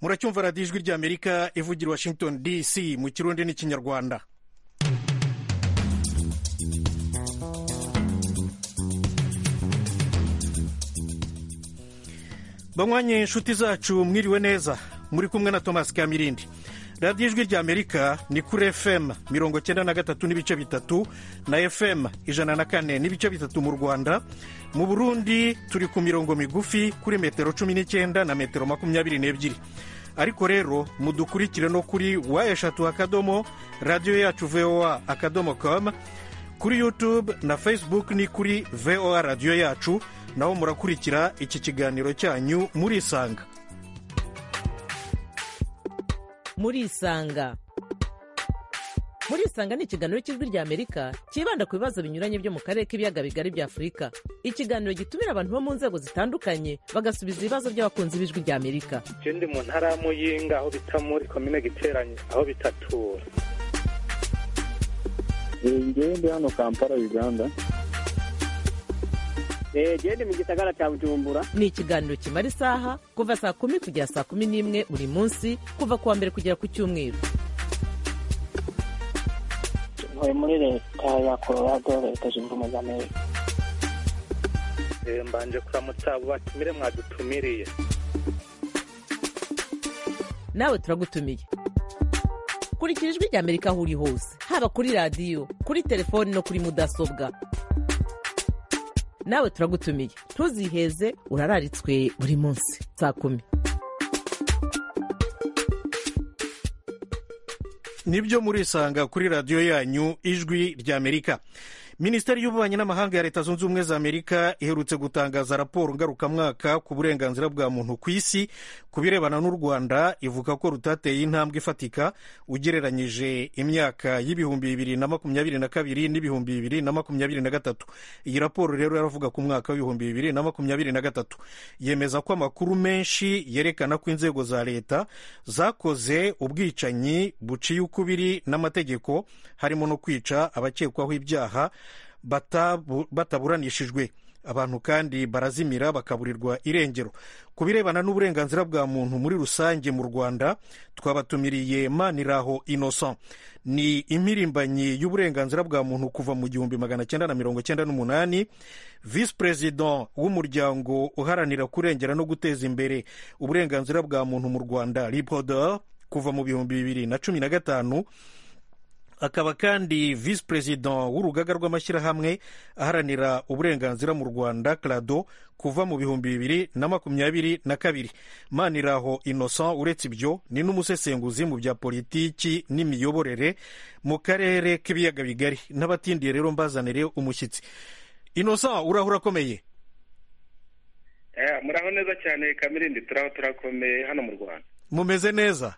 muracyumva radiyo ijwi ry'amerika ivugira washington dc mu kirundi n'ikinyarwanda banywanyi inshuti zacu mwiriwe neza muri kumwe na thomas kamirindi radiyo ijwi ry'amerika ni kuri fm mirongo cyenda na gatatu n'ibice bitatu na fm ijana na kane n'ibice bitatu mu rwanda mu burundi turi ku mirongo migufi kuri metero cumi n'icyenda na metero makumyabiri n'ebyiri ariko rero mudukurikire no kuri wa eshatu akadomo radiyo yacu voa akadomo komu kuri yutube na facebook ni kuri voa radiyo yacu naho murakurikira iki kiganiro cyanyu murisanga murisanga murisanga ni ikiganiro cy'ijwi ry'amerika cyibanda ku bibazo binyuranye byo mu karere k'ibiyaga bigari bya afurika ikiganiro gitumira abantu bo mu nzego zitandukanye bagasubiza ibibazo by'abakunzi b'ijwi ry'amerika ndi mu ntara ya muyinga aho bita muri komine giteranye aho bitatura ngewe ndi hano kampala uganda genda mu gisagara cya bujumbura ni ikiganiro kimara isaha kuva saa kumi kugera saa kumi n'imwe buri munsi kuva ku wa mbere kugera ku cyumweru ntuye muri leta ya colorado leta zunze ubumwe za amerika mbanje kuramutsa abo batumire mwadutumiriye nawe turagutumiye kurikira ijwi ry'amerika aho uri hose haba kuri radiyo kuri telefoni no kuri mudasobwa nawe turagutumiye ntuziheze urararitswe buri munsi saa kumi nibyo murisanga kuri radiyo yanyu ijwi ry'amerika minisiteri y'ububanyi n'amahanga ya leta zunze ubumwe za amerika iherutse gutangaza raporo ngarukamwaka ku burenganzira bwa muntu ku isi ku birebana n'u rwanda ivuga ko rutateye intambwe ifatika ugereranyije imyaka y'ibihumbi bibiri na makumyabiri na kabiri n'ibihumbi bibiri na makumyabiri na gatatu iyi raporo rero yaravuga ku mwaka w'ibihumbi bibiri na makumyabiri na gatatu yemeza ko amakuru menshi yerekana ko inzego za leta zakoze ubwicanyi buciye ukubiri n'amategeko harimo no kwica abakekwaho ibyaha bataburanishijwe abantu kandi barazimira bakaburirwa irengero ku birebana n'uburenganzira bwa muntu muri rusange mu rwanda twabatumiriye maniraho innocent ni impirimbanyi y'uburenganzira bwa muntu kuva mu gihumbi magana cyenda na mirongo cyenda n'umunani visi perezida w'umuryango uharanira kurengera no guteza imbere uburenganzira bwa muntu mu rwanda ripoda kuva mu bihumbi bibiri na cumi na gatanu akaba kandi visi perezida w'urugaga rw'amashyirahamwe aharanira uburenganzira mu rwanda crado kuva mu bihumbi bibiri na makumyabiri na kabiri maniraho innocent uretse ibyo ni n'umusesenguzi mu bya politiki n'imiyoborere mu karere k'ibiyaga bigari n'abatindiye rero mbazanire umushyitsi innocent uraho urakomeye muraho neza cyane kamirindi turaho turakomeye hano mu rwanda mumeze neza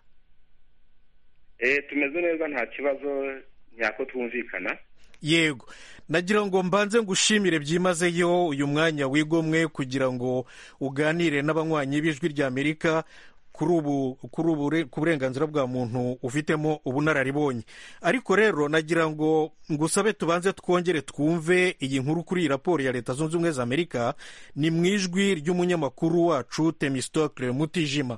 tumeze neza nta kibazo nyako twumvikana yego nagira ngo mbanze ngushimire byimazeyo uyu mwanya wigomwe kugira ngo uganire n'abanywanyi b'ijwi ry'amerika kuri ubu ku burenganzira bwa muntu ufitemo ubunararibonye ariko rero nagira ngo ngusabe tubanze twongere twumve iyi nkuru kuri iyi raporo ya leta zunze ubumwe za amerika ni mu ijwi ry'umunyamakuru wacu temisitokire mutijima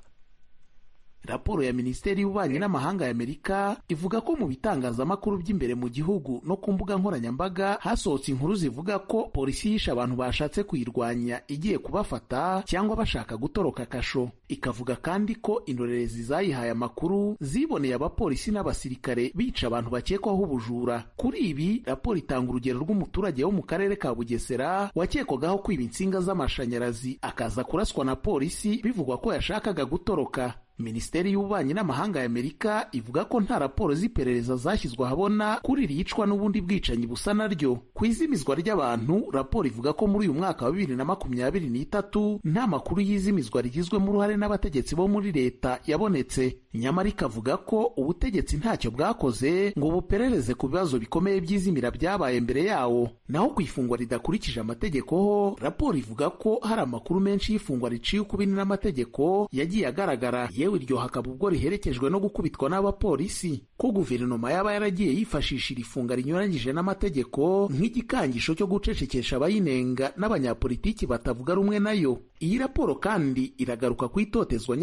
raporo ya minisiteri y'ububanyi n'amahanga ya amerika ivuga ko mu bitangazamakuru by'imbere mu gihugu no ku mbuga nkoranyambaga hasohotse inkuru zivuga ko polisi yishe abantu bashatse kuyirwanya igiye kubafata cyangwa bashaka gutoroka kasho ikavuga kandi ko indorerezi zayihaye amakuru ziboneye abapolisi n'abasirikare bica abantu bakekwaho ubujura kuri ibi raporo itanga urugero rw'umuturage wo mu karere ka bugesera wakekwagaho kwiba insinga z'amashanyarazi akaza kuraswa na polisi bivugwa ko yashakaga gutoroka minisiteri y'ububanyi n'amahanga ya amerika ivuga ko nta raporo z'iperereza zashyizwe ahabona kuri iri yicwa n'ubundi bwicanyi busa naryo ku izimizwa ry'abantu raporo ivuga ko muri uyu mwaka wa bibiri na makumyabiri n'itatu nta makuru y'izimizwa rigizwemo uruhare n'abategetsi bo muri leta yabonetse nyamara ikavuga ko ubutegetsi ntacyo bwakoze ngo buperereze ku bibazo bikomeye by'izimira byabaye mbere yawo naho ku ifungwa ridakurikije amategeko ho raporo ivuga ko hari amakuru menshi y'ifungwa riciye ukubiri n'amategeko yagiye agaragara Ye yewe iryo hakaba ubwo riherekejwe no gukubitwa n'abapolisi ko guverinoma yaba yaragiye yifashisha iri funga rinyuranyije n'amategeko nk'igikangisho cyo gucecekesha abayinenga n'abanyapolitiki batavuga rumwe nayo iyi raporo kandi iragaruka ku itotezwa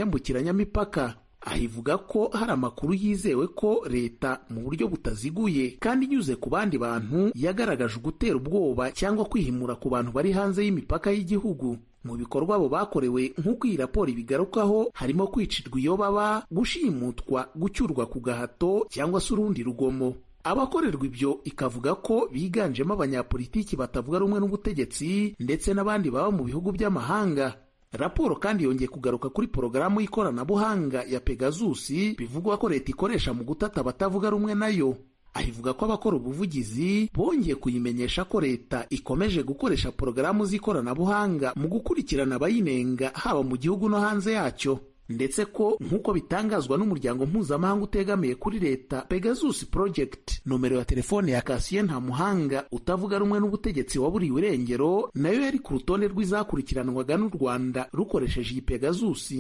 nyambukiranyamipaka aha ivuga ko hari amakuru yizewe ko leta mu buryo butaziguye kandi inyuze ku bandi bantu yagaragaje ugutera ubwoba cyangwa kwihimura ku bantu bari hanze y'imipaka y'igihugu mu bikorwa abo bakorewe nk'uko iyi raporo ibigarukaho harimo kwicirwa iyo baba gushimutwa gucyurwa ku gahato cyangwa se urundi rugomo abakorerwa ibyo ikavuga ko biganjemo abanyapolitiki batavuga rumwe n'ubutegetsi ndetse n'abandi baba mu bihugu by'amahanga raporo kandi yongeye kugaruka kuri porogaramu y'ikoranabuhanga ya Pegasus bivugwa ko leta ikoresha mu gutata abatavuga rumwe nayo ahivuga ko abakora ubuvugizi bongeye kuyimenyesha ko leta ikomeje gukoresha porogaramu z'ikoranabuhanga mu gukurikirana abayinenga haba mu gihugu no hanze yacyo ndetse ko nk'uko bitangazwa n'umuryango mpuzamahanga utegamiye kuri leta Pegasus Project nomero ya telefone ya Kasiye Ntamuhanga utavuga rumwe n'ubutegetsi waburiwe irengero nayo yari ku rutonde rw'izakurikiranwaga n'u Rwanda rukoresheje iyi Pegasus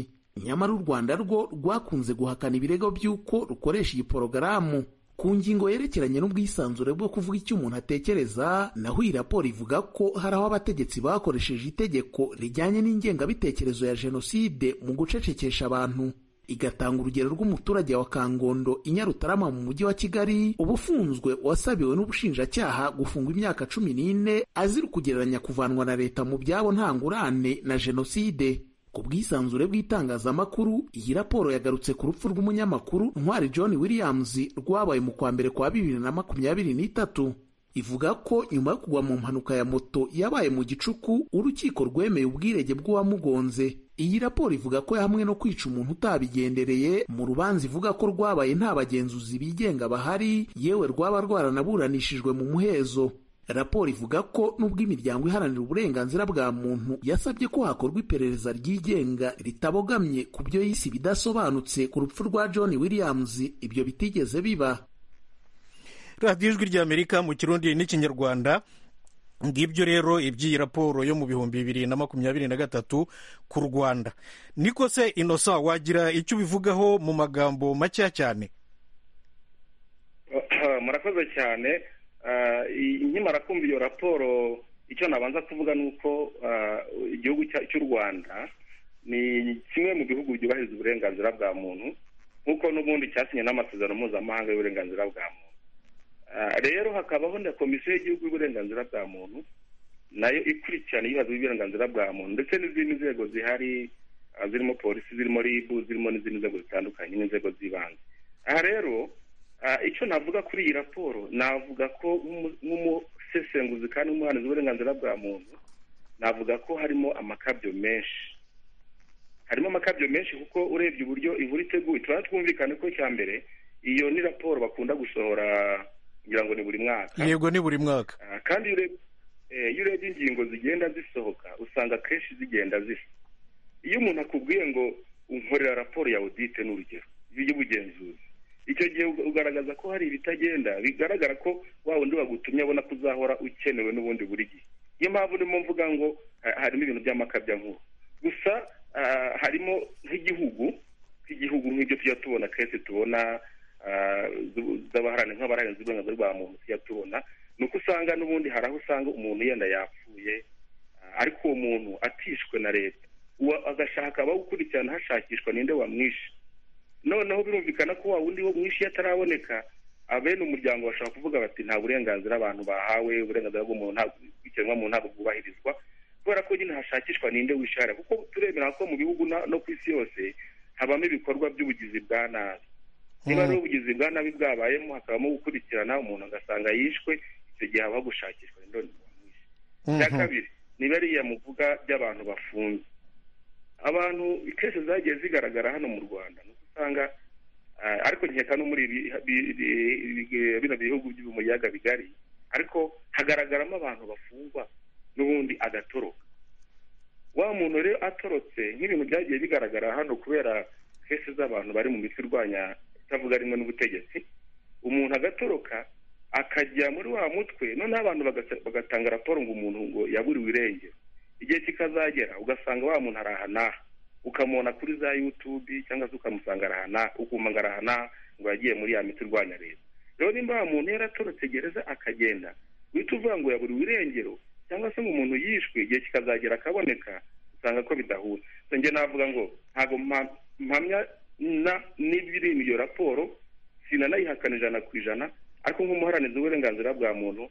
nyamara u Rwanda rwo rwakunze guhakana ibirego by'uko rukoresha iyi porogaramu ku ngingo yerekeranye n'ubwisanzure bwo kuvuga icyo umuntu atekereza naho iyi raporo ivuga ko hari aho abategetsi bakoresheje itegeko rijyanye n'ingengabitekerezo ya jenoside mu gucecekesha abantu igatanga urugero rw'umuturage wa kangondo inyarutarama mu mujyi wa kigali ubufunzwe wasabiwe n'ubushinjacyaha gufungwa imyaka cumi n'ine azira kugereranya kuvanwa na leta mu byabo ntangurane na jenoside ku bwisanzure bw'itangazamakuru iyi raporo yagarutse ku rupfu rw'umunyamakuru ntwari john williams rwabaye mu kwa mbere kwa bibiri na makumyabiri n'itatu ivuga ko nyuma yo kugwa mu mpanuka ya moto yabaye mu gicuku urukiko rwemeye ubwirege bw'uwamugonze iyi raporo ivuga ko hamwe no kwica umuntu utabigendereye mu rubanza ivuga ko rwabaye nta bagenzuzi bigenga bahari yewe rwaba rwaranaburanishijwe mu muhezo raporo ivuga ko nubwo imiryango iharanira uburenganzira bwa muntu yasabye ko hakorwa iperereza ryigenga ritabogamye ku byo yise ibidasobanutse ku rupfu rwa john williams ibyo bitigeze biba radiyo ijwi ry'amerika mu kirundi n'ikinyarwanda ngibyo rero iby'iyi raporo yo mu bihumbi bibiri na makumyabiri na gatatu ku rwanda niko se inosa wagira icyo ubivugaho mu magambo makeya cyane murakoze cyane nkimara kumva iyo raporo icyo nabanza kuvuga ni uko igihugu cy'u rwanda ni kimwe mu bihugu byubahiriza uburenganzira bwa muntu nk'uko n'ubundi cyasinye n'amasezerano mpuzamahanga y'uburenganzira bwa muntu rero hakabaho na komisiyo y'igihugu y'uburenganzira bwa muntu nayo ikurikirana ibibazo by'uburenganzira bwa muntu ndetse n'izindi nzego zihari zirimo polisi zirimo ribu zirimo n'izindi nzego zitandukanye n'inzego z'ibanze aha rero icyo navuga kuri iyi raporo navuga ko nk'umusesenguzi kandi nk'umuhanuzi w'uburenganzira bwa muntu navuga ko harimo amakabyo menshi harimo amakabyo menshi kuko urebye uburyo inkuru iteguye turabona twumvikane ko cya mbere iyo ni raporo bakunda gusohora kugira ngo ni buri mwaka yego ni buri mwaka kandi iyo urebye ingingo zigenda zisohoka usanga akenshi zigenda zisa iyo umuntu akubwiye ngo unkorera raporo ya odite ni urugero y'ubugenzuzi icyo gihe ugaragaza ko hari ibitagenda bigaragara ko wa wundi wagutumye abona ko uzahora ukenewe n'ubundi buri gihe niyo mpamvu urimo mvuga ngo harimo ibintu nkuru gusa harimo nk'igihugu nk'igihugu nk'ibyo tujya tubona kenshi tubona z'abaharanira nk'abaharanira uburenganzira bwa muntu tujya tubona ni uko usanga n'ubundi hari aho usanga umuntu yenda yapfuye ariko uwo muntu atishwe na leta agashaka abawukurikirana hashakishwa ninde wamwishe noneho birumvikana ko wa wundi wo mwinshi ataraboneka abene umuryango bashobora kuvuga bati nta burenganzira abantu bahawe uburenganzira bw'umuntu ikiremwamuntu ntabwo bwubahirizwa kubera ko nyine hashakishwa ninde wisharira kuko turemera ko mu bihugu no ku isi yose habamo ibikorwa by'ubugizi bwa nabi niba ari ubugizi bwa nabi bwabayemo hakabamo gukurikirana umuntu agasanga yishwe icyo gihe habaho gushakishwa ninde wamwishe icya kabiri ni bariya muvuga by'abantu bafunze abantu ikese zagiye zigaragara hano mu rwanda usanga ariko nkeka no muri bino bihugu byo mu biyaga bigari ariko hagaragaramo abantu bafungwa n'ubundi agatoroka wa muntu rero atorotse nk'ibintu byagiye bigaragara hano kubera kese z'abantu bari mu mitwe irwanya itavuga rimwe n'ubutegetsi umuntu agatoroka akajya muri wa mutwe noneho abantu bagatanga raporo ngo umuntu ngo yaburiwe irengero igihe kikazagera ugasanga wa muntu ari aha n'aha ukamubona kuri za yutubi cyangwa se ukamusanga arahana uguma ngo arahana ngo yagiye muri ya miti urwanya leta rero nimba wa muntu yaratorotse gereza akagenda uhita uvuga ngo yaburiwe irengero cyangwa se ngo umuntu yishwe igihe kikazagera akaboneka usanga ko bidahura so njye navuga ngo ntabwo mpa- mpamya na- n'ibiri mu iyo raporo sinanayihakana ijana ku ijana ariko nk'umuharanirizi w'uburenganzira bwa muntu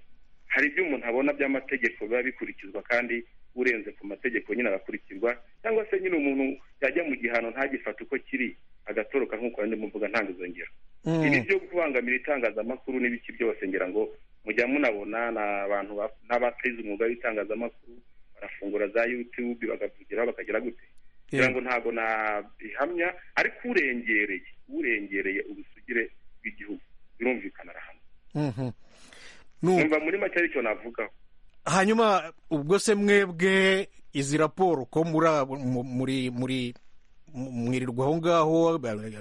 hari ibyo umuntu abona by'amategeko biba bikurikizwa kandi urenze ku mategeko nyine agakurikizwa cyangwa se nyine umuntu yajya mu gihano ntagifate uko kiri agatoroka nk'uko yandi muvuga ntangizongera Mm. ibi byo kubangamira itangazamakuru n'ibiki byose ngira ngo mujya munabona ni abantu ba- n'abateze umwuga w'itangazamakuru barafungura za yutube bakavugira bakagira gute ngira ngo ntabwo nabihamya ariko urengereye urengereye ubusugire bw'igihugu birumvikana arahamya Mhm. Nu- numva muri make aricyo navugaho hanyuma ubwo se mwebwe izi raporo ko muri muri muri mwirirwa aho ngaho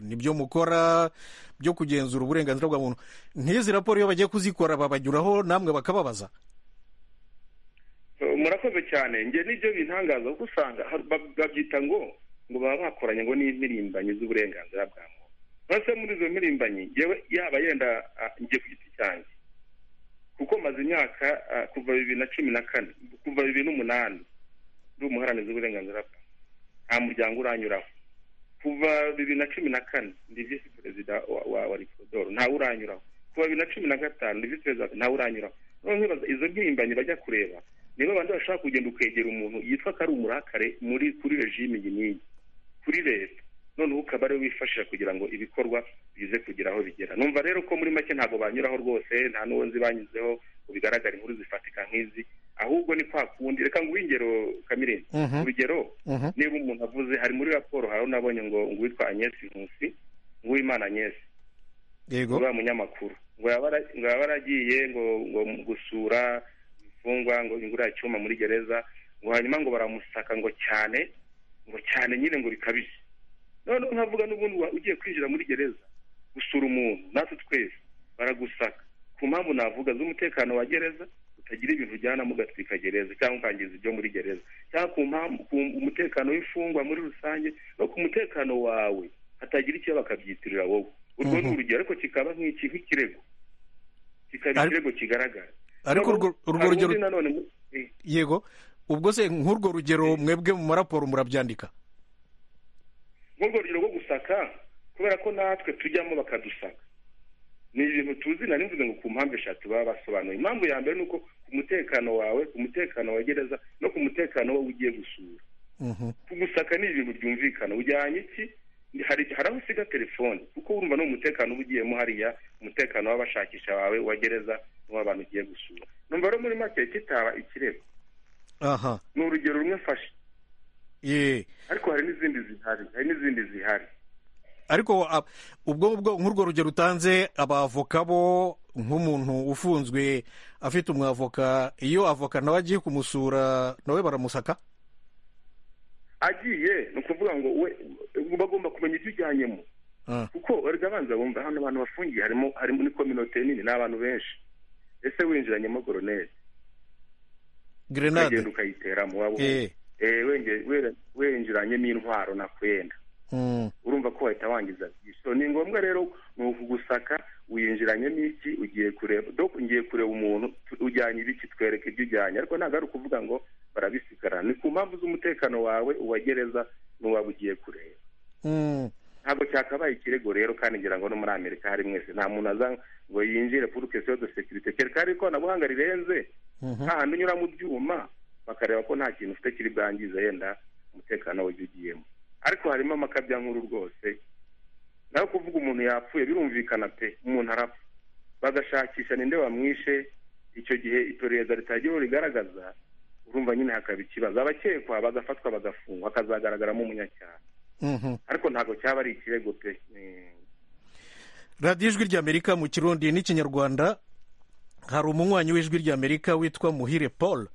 nibyo mukora byo kugenzura uburenganzira bwa muntu nk'izi raporo iyo bagiye kuzikora babanyuraho namwe bakababaza Eh, murakoze cyane njye nibyo bintangaza kuko usanga har- ba- babyita ngo ngo baba bakoranye ngo n'impirimbanyi z'uburenganzira bwa muntu mbese muri izo mpirimbanyi yewe yaba yenda ah, njye ku giti cyanjye kuko maze imyaka ah, kuva bibiri na cumi na kane kuva bibiri n'umunani ndi umuharanirizi w'uburenganzira bwa muntu nta muryango uranyuraho kuva bibiri na cumi na kane ndi visi perezida wa- wa wa rikodoro ntawe uranyuraho kuva bibiri na cumi na gatanu ndi visi perezida ntawe uranyuraho noneho nkibaza izo mpirimbanyi bajya kureba niba abandi bashaka kugenda ukegera umuntu yitwa ko ari umurakare muri kuri regime iyi n'iyi kuri leta noneho ukaba ariwe wifashisha kugira ngo ibikorwa bize kugira aho bigera numva rero ko muri make ntabwo banyuraho rwose nta n'uwo nzi banyuzeho ngo bigaragare inkuru zifatika nk'izi ahubwo ni kwa kundi reka nguhe ingero kamire Mhm. urugero Mhm. niba umuntu avuze hari muri raporo hari nabonye ngo ngo uwitwa anyesi nkusi nguwimana anyesi yego uriya munyamakuru ngo yaba ara- ngo yaba aragiye ngo ngo gusura imfungwa ngo ingura icyuma muri gereza ngo hanyuma ngo baramusaka ngo cyane ngo cyane nyine ngo bikabije noneho nkavuga n'ubundi wa- ugiye kwinjira muri gereza gusura umuntu natwe twese baragusaka ku mpamvu navuga z'umutekano wa gereza utagira ibintu ujyana mugatwika gereza cyangwa ukangiza ibyo muri gereza cyangwa ku mpamvu ku umutekano w'imfungwa muri rusange no ku mutekano wawe hatagira icyo bakabyitirira wowe urwo ni Mhm. urugero ariko kikaba nk'iki nk'ikirego kikaba Ari- ikirego kigaragara ariko urwo urwo Hari rugero undi nanone mu- eh, yego ubwo se nk'urwo rugero mwebwe mu maraporo murabyandika nk'urwo rugero rwo gusaka kubera ko natwe tujyamo bakadusaka ni ibintu tuzi nari mvuze ngo ku mpamvu eshatu baba basobanuye impamvu ya mbere ni uko ku mutekano wawe ku mutekano wa gereza no ku mutekano we ugiye gusura Mhm. kugusaka ni ibintu byumvikana ujyanye iki Ni- hari hari aho usiga telefone kuko urumva ni umutekano uba ugiyemo hariya umutekano w'abashakisha bawe wa gereza n'uw'abantu ugiye gusura numva rero muri make kitaba ikirego aha ni urugero rumwe mfashe ye ariko hari n'izindi zihari hari n'izindi zihari ariko ah, ubwo ngubwo nk'urwo rugero utanze abavoka bo nk'umuntu ufunzwe afite umwavoka iyo avoka nawe agiye kumusura nawe baramusaka agiye ni ukuvuga ngo we bagomba kumenya ibyo ujyanyemo Ah, kuko erega abanza bumva hano abantu bafungiye harimo harimo ni kominote nini ni abantu benshi ese winjiranyemo goroneri grenade ukagenda ukayiteramo waba Eh, Eh, wenge- wera- winjiranyemo intwaro nakwenda mm, urumva ko wahita wangiza byinshi So, ni ngombwa rero ni ukugusaka winjiranyemo iki ugiye kureba doko ngiye kureba umuntu tu- ujyanye ibiki twereke ibyo ujyanye ariko ntabwo ari ukuvuga ngo barabisigarana ni ku mpamvu z'umutekano wawe uwagereza n'uwaba ugiye kureba mm. ntabwo cyakabaye ikirego rero kandi ngira ngo no muri amerika hari mwese nta muntu aza ngo yinjire pour question de sécurité kereka hari ikoranabuhanga rirenze Mhm. hahandi unyura mu byuma bakareba ko nta kintu ufite kiri bwangiza yenda umutekano w'ibyo ugiyemo ariko harimo amakabya nkuru rwose nawe kuvuga umuntu yapfuye birumvikana pe umuntu arapfa bagashakisha ninde wamwishe icyo gihe iperereza ritagira rigaragaza urumva nyine hakaba ikibazo abakekwa bagafatwa bagafungwa hakazagaragaramo umunyacyaha Mhm. ariko ntabwo cyaba ari ikirego pe Eh, radiyo ijwi ry'amerika mu kirundi n'ikinyarwanda hari umunywanyi w'ijwi ry'amerika witwa muhire paul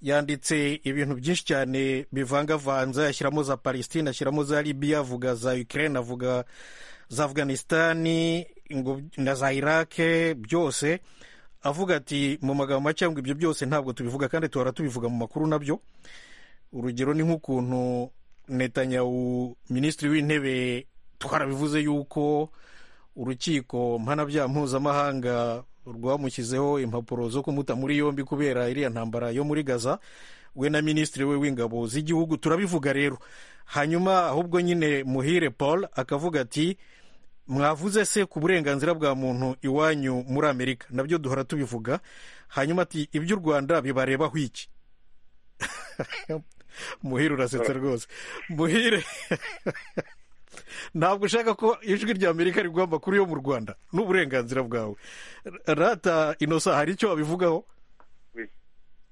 yanditse ibintu byinshi cyane bivangavanze ashyiramo za palestine ashyiramo za libiya avuga za ukraine avuga za afganisitani ngo- na za irake byose avuga ati mu magambo make ngo ibyo byose ntabwo tubivuga kandi duhora tubivuga mu makuru nabyo urugero ni nk'ukuntu netanyahu minisitiri w'intebe twarabivuze yuko urukiko mpanabyaha mpuzamahanga rwamushyizeho impapuro zo kumuta muri yombi kubera iriya ntambara yo muri gaza we na minisitiri we w'ingabo z'igihugu turabivuga rero hanyuma ahubwo nyine muhire paul akavuga ati mwavuze se ku burenganzira bwa muntu iwanyu muri amerika nabyo duhora tubivuga hanyuma ati ibyo u rwanda bibarebaho iki muhire urasetsa rwose muhire ntabwo ushaka ko ijwi rya amerika rigomba kuri yo mu rwanda n'uburenganzira bwawe rata inosa hari icyo wabivugaho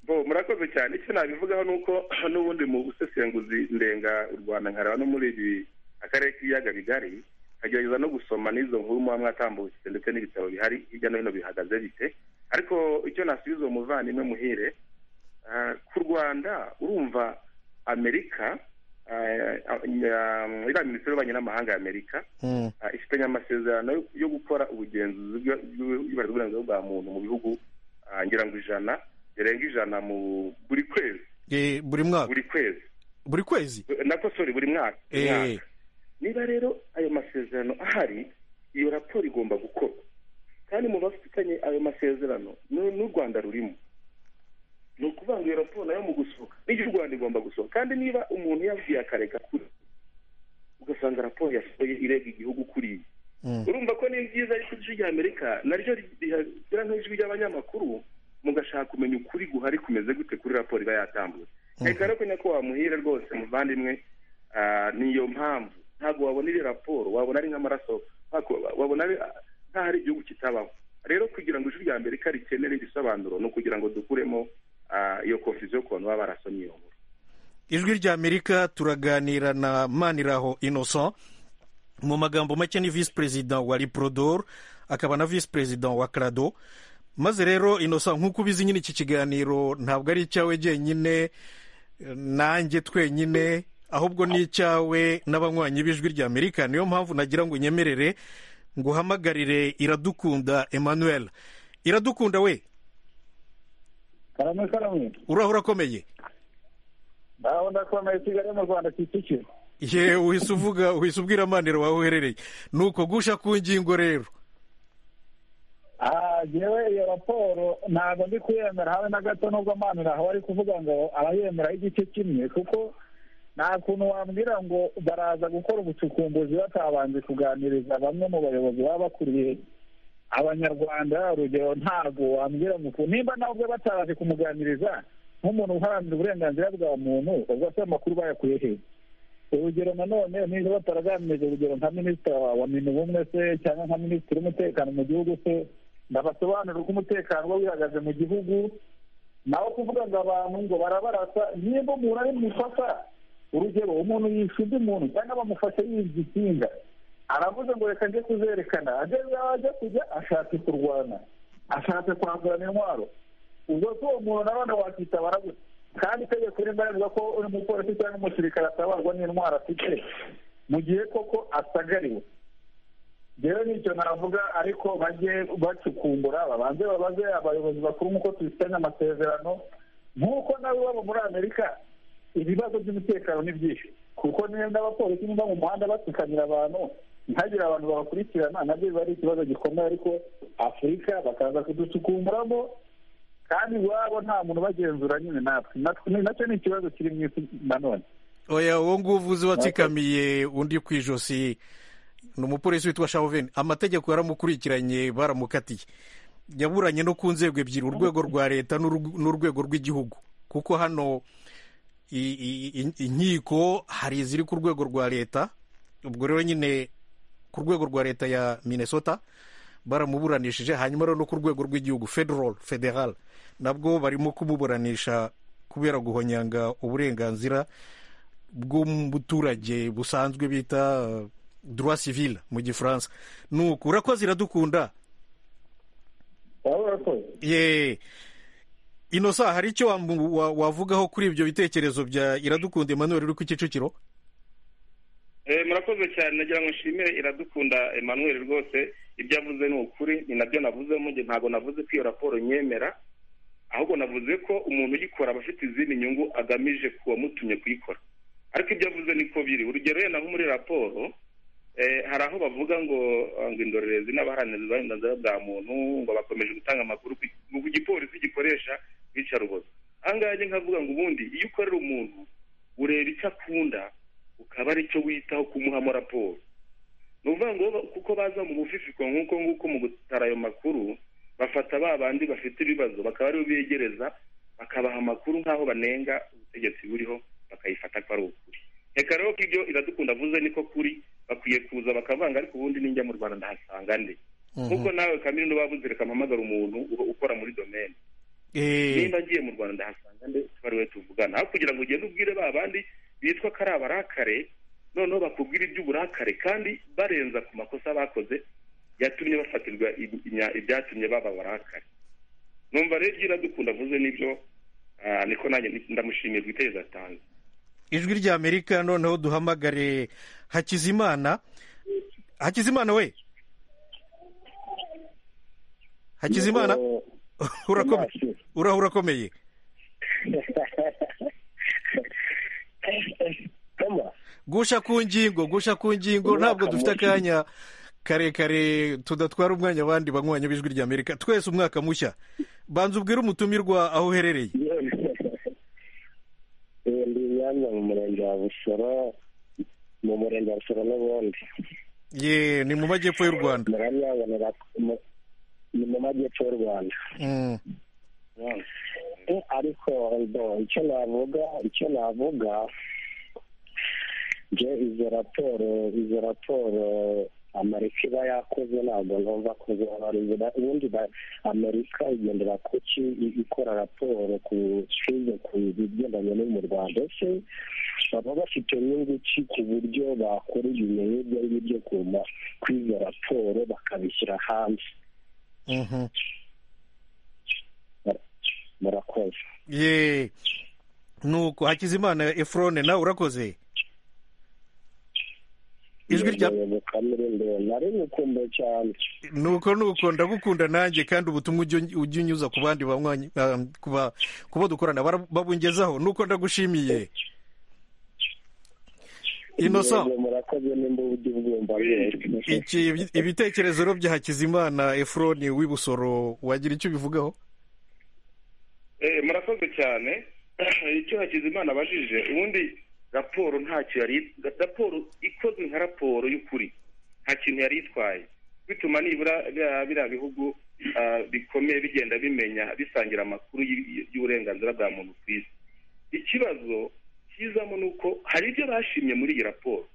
bo murakoze cyane icyo nabivugaho ni uko n'ubundi mu busesenguzi ndenga u rwanda nkareba no muri ibi akarere k'ibiyaga bigari nkagerageza no gusoma n'izo nkuru muba mwatambutse ndetse n'ibitaro bihari hirya no hino bihagaze bite ariko icyo nasubiza uwo muvandimwe muhire ku rwanda urumva amerika iriya minisiteri y'ububanyi n'amahanga ya amerika ifitanye amasezerano yo gukora ubugenzuzi bw'uburenganzira bwa muntu mu bihugu ngira ngo ijana birenga ijana mu buri kwezi buri mwaka buri kwezi buri kwezi nako sori buri mwaka niba rero ayo masezerano ahari iyo raporo igomba gukorwa kandi mu bafitanye ayo masezerano n'u rwanda rurimo ni ukuvuga ngo iyo raporo nayo mu gusohoka n'ibyo u rwanda igomba gusohoka kandi niba umuntu yabwiye akareka kuri ugasanga raporo yasohoye irega igihugu kuriya urumva ko ni byiza ariko ijwi rya amerika naryo rigira nk'ijwi ry'abanyamakuru mugashaka kumenya ukuri guhari kumeze gute kuri raporo iba yatambutse reka rero nyako wamuhira rwose muvandimwe niyo mpamvu ntabwo wabona iri raporo wabona ari nk'amaraso wabona nkaho ari igihugu kitabaho rero kugira ngo ijwi rya amerika rikenere igisobanuro ni ukugira ngo dukuremo iyo konfuziyo y'ukuntu baba barasomye iyo nkuru ijwi rya amerika turaganira na maniraho innocent mu magambo make ni visi perezida wa riporodoro akaba na visi perezida wa karado maze rero inosa nk'uko ubizi nyine iki kiganiro ntabwo ari icyawe jyenyine nanjye twenyine ahubwo ni icyawe n'abanywanyi b'ijwi rya amerika niyo mpamvu nagira ngo nyemerere ngo uhamagarire iradukunda emmanuel iradukunda we karame karame urahora urakomeye nawe ndakomeye kigali mu rwanda kicukiro yewe uhise uvuga uhise ubwira amaniro wawe uherereye ni uko gusha ku ngingo rero yewe iyo raporo ntabwo ndi kuyemera habe na gato nubwo amanura aho ari kuvuga ngo abayemeraho igice kimwe kuko nta kuntu wambwira ngo baraza gukora ubucukumbuzi batabanje kuganiriza bamwe mu bayobozi baba bakuriye abanyarwanda urugero ntabwo wambwira ngo nimba nawe ubwe batabanje kumuganiriza nk'umuntu uharanira uburenganzira bwa muntu ubwo se amakuru bayakuye he urugero nanone niba bataraganirije urugero nka minisitiri wa minubumwe se cyangwa nka minisitiri w'umutekano mu gihugu se ndabasobanurira uko umutekano uba wihagaze mu gihugu nawe kuvuga ngo abantu ngo barabarasa niba umuntu ari mufata urugero umuntu yishuza umuntu cyangwa bamufashe yibye ikinga aravuze ngo reka ajye kuzerekana ajya kujya ashatse kurwana ashatse kwandurana intwaro ubwo se uwo muntu nabona wakitabara gute kandi itegeko rimwe rivuga ko uri mupolisi cyangwa umusirikare atabarwa n'intwaro afite mu gihe koko asagariwe rero nicyo navuga ariko bajye bacukumbura babanze babaze abayobozi bakuru nk'uko tubifitanye amasezerano nk'uko nawe iwabo muri amerika ibibazo by'umutekano ni byinshi kuko niba n'abapolisi niba mu muhanda batukanira abantu ntihagire abantu babakurikirana nabyo biba ari ikibazo gikomeye ariko afurika bakaza kuducukumburamo kandi iwabo nta muntu ubagenzura nyine natwe nacyo ni ikibazo kiri mu isi nanone oya uwo nguwo uvuze watsikamiye undi ku ijosi ni umupolisi witwa shaveni amategeko yaramukurikiranye baramukatiye yaburanye no ku nzego ebyiri urwego rwa leta n'urwego rw'igihugu kuko hano inkiko hari iziri ku rwego rwa leta ubwo rero nyine ku rwego rwa leta ya minnesota baramuburanishije hanyuma rero no ku rwego rw'igihugu federal federal nabwo barimo kumuburanisha kubera guhonyanga uburenganzira bw'umuturage busanzwe bita droit civil mu gifaransa nuko urakoze iradukunda ye inosa hari icyo wavugaho kuri ibyo bitekerezo bya iradukunda emmanuel uri ku kicukiro murakoze cyane nagira ngo nshimire iradukunda emmanuel rwose ibyo avuze ni ukuri ni nabyo navuze njye ntabwo navuze ko iyo raporo nyemera ahubwo navuze ko umuntu uyikora aba afite izindi nyungu agamije ku wamutumye kuyikora ariko ibyo avuze niko biri urugero yenda nko muri raporo eh, hari aho bavuga ngo ngo indorerezi n'abaharanira uburenganzira bwa muntu ngo bakomeje gutanga amakuru ku ku gipolisi gikoresha iyicarubozo ahangaha njye nkavuga ngo ubundi iyo ukorera umuntu ureba icyo akunda ukaba ari cyo witaho kumuhamo raporo ni ukuvuga ngo kuko baza mu bufifiko nk'uko nguko mu gutara ayo makuru bafata ba bandi bafite ibibazo bakaba aribo begereza bakabaha amakuru nk'aho banenga ubutegetsi buriho bakayifata ko ari ukuri reka rero ko ibyo iradukunda avuze niko kuri bakwiye kuza bakavanga ariko ubundi ninjya mu rwanda ndahasanga nde nk'uko nawe kamere n'ubabuze reka mpamagara umuntu uba ukora muri domene Eh, nimba ngiye mu rwanda ndahasanga nde twariwe tuvugana aho kugira ngo ugende ubwire ba bandi bitwa ko ari abarakare noneho bakubwira iby'uburakare kandi barenza ku makosa bakoze yatumye bafatirwa i- inya- ibyatumye baba abarakare numva rero ibyo iradukunda avuze nibyo ah, niko nanjye ndamushimiye ku gitekerezo atanze ijwi ry'amerika noneho duhamagare hakizimana hakizimana we hakizimana urakomeye uraho urakomeye gusha ku ngingo gusha ku ngingo ntabwo dufite akanya karekare tudatwara umwanya abandi banywanyi b'ijwi ry'amerika twese umwaka mushya banza ubwire umutumirwa aho uherereye ubu ndi imyanya mu murenge wa busoro mu murenge wa busoro n'ubundi ye ni mu majyepfo y'u rwanda muramyabonera mu- ni mu majyepfo y'u rwanda Mm. Eh, ariko bo icyo navuga icyo navuga nje izo raporo izo raporo amerika iba yakoze ntabwo numva ko zobarizwa ubundi ba- amerika igendera ku ki i- ikora raporo ku kizo ku bigendanye no mu rwanda ese baba bafite inyungu ki ku buryo bakora ibintu nk'ibyo ari byo kuma kuri izo raporo bakabishyira hanze Mhm. murakoze ye nuko hakizimana efurone nawe urakoze ijwi rya Yego, kamere ndende. nari ngukumbuye cyane nuko nuko ndagukunda nanjye kandi ubutumwa ujya uny- ujya unyuza ku bandi banywanyi ah, ku ba- ku bo dukorana bara- babungezaho nuko ndagushimiye inosa Yego, murakoze nimba ujya ubwumva rwose iki ibitekerezo rero bya hakizimana efuroni w'ibusoro wagira icyo ubivugaho Eh, murakoze cyane icyo hakizimana abajije ubundi raporo ntacyo yari raporo ikozwe nka raporo y'ukuri nta kintu yari itwaye bituma nibura biriya- biriya bihugu ah, bikomeye bigenda bimenya bisangira amakuru y- y'uburenganzira bwa muntu ku isi ikibazo kizamo ni uko hari ibyo bashimye muri iyi raporo